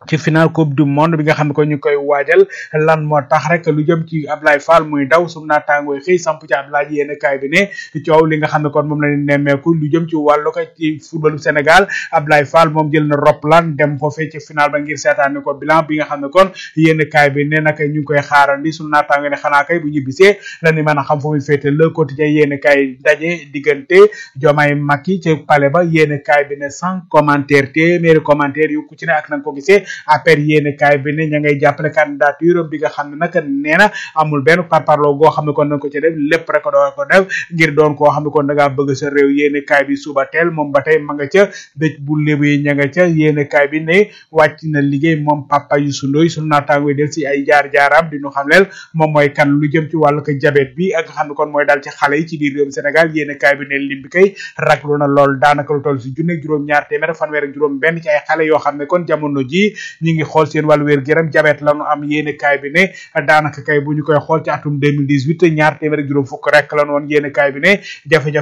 ci final coupe du monde bi nga xam ne ko ñu koy waajal lan moo tax rek lu jëm ci Ablaye Fall muy daw sum naataangooy xëy samp ci Ablaye yéen kaay bi ne coow li nga xam ne kon moom la ñu nemmeeku lu jëm ci wàllu ko ci footballu Sénégal Ablaye Fall moom jël na roplaan dem foofee ci final ba ngir seetaani ko bilan bi nga xam ne kon yéen kaay bi ne nag ñu ngi koy xaarandi sum naataango ne xanaa kay bu ñibbisee la ni mën a xam fu muy féete le quotidien yéen kaay daje diggante Diomaye Macky ci palais ba yéen kaay bi ne sans commentaire téeméeri commentaire yu ku ci ne ak na nga ko gisee APR yéene kaay bi ne ña ngay jàppale candidature bi nga xam ne nag nee na amul benn parparloo goo xam ne kon nañ ko ci def lépp rek doo ko def ngir doon koo xam ne kon da ngaa bëgg sa réew yéene kaay bi suba teel moom ba tey ma nga ca dëj bu lébu yi ña nga ca yéene kaay bi ne wàcc na liggéey moom papa Youssou Ndoye sunu naataango yi del si ay jaar-jaaram di ñu xam leen moom mooy kan lu jëm ci wàllu ko jabet bi ak nga xam ne kon mooy daal ci xale yi ci biir réewum Sénégal yéene kaay bi ne lim bi kay raglu na lool daanaka lu toll si junne juróom ñaar téeméer fanweer ak juróom benn ci ay xale yoo xam ne kon jamono ji ñi ngi xool seen wàllu wér gëram jabet la nu am yéene kaay bi ne daanaka kay bu ñu koy xool ci atum 2018 ñaar téeméer ak juróom fukk rek la nu woon yéene kaay bi ne jafe-jafe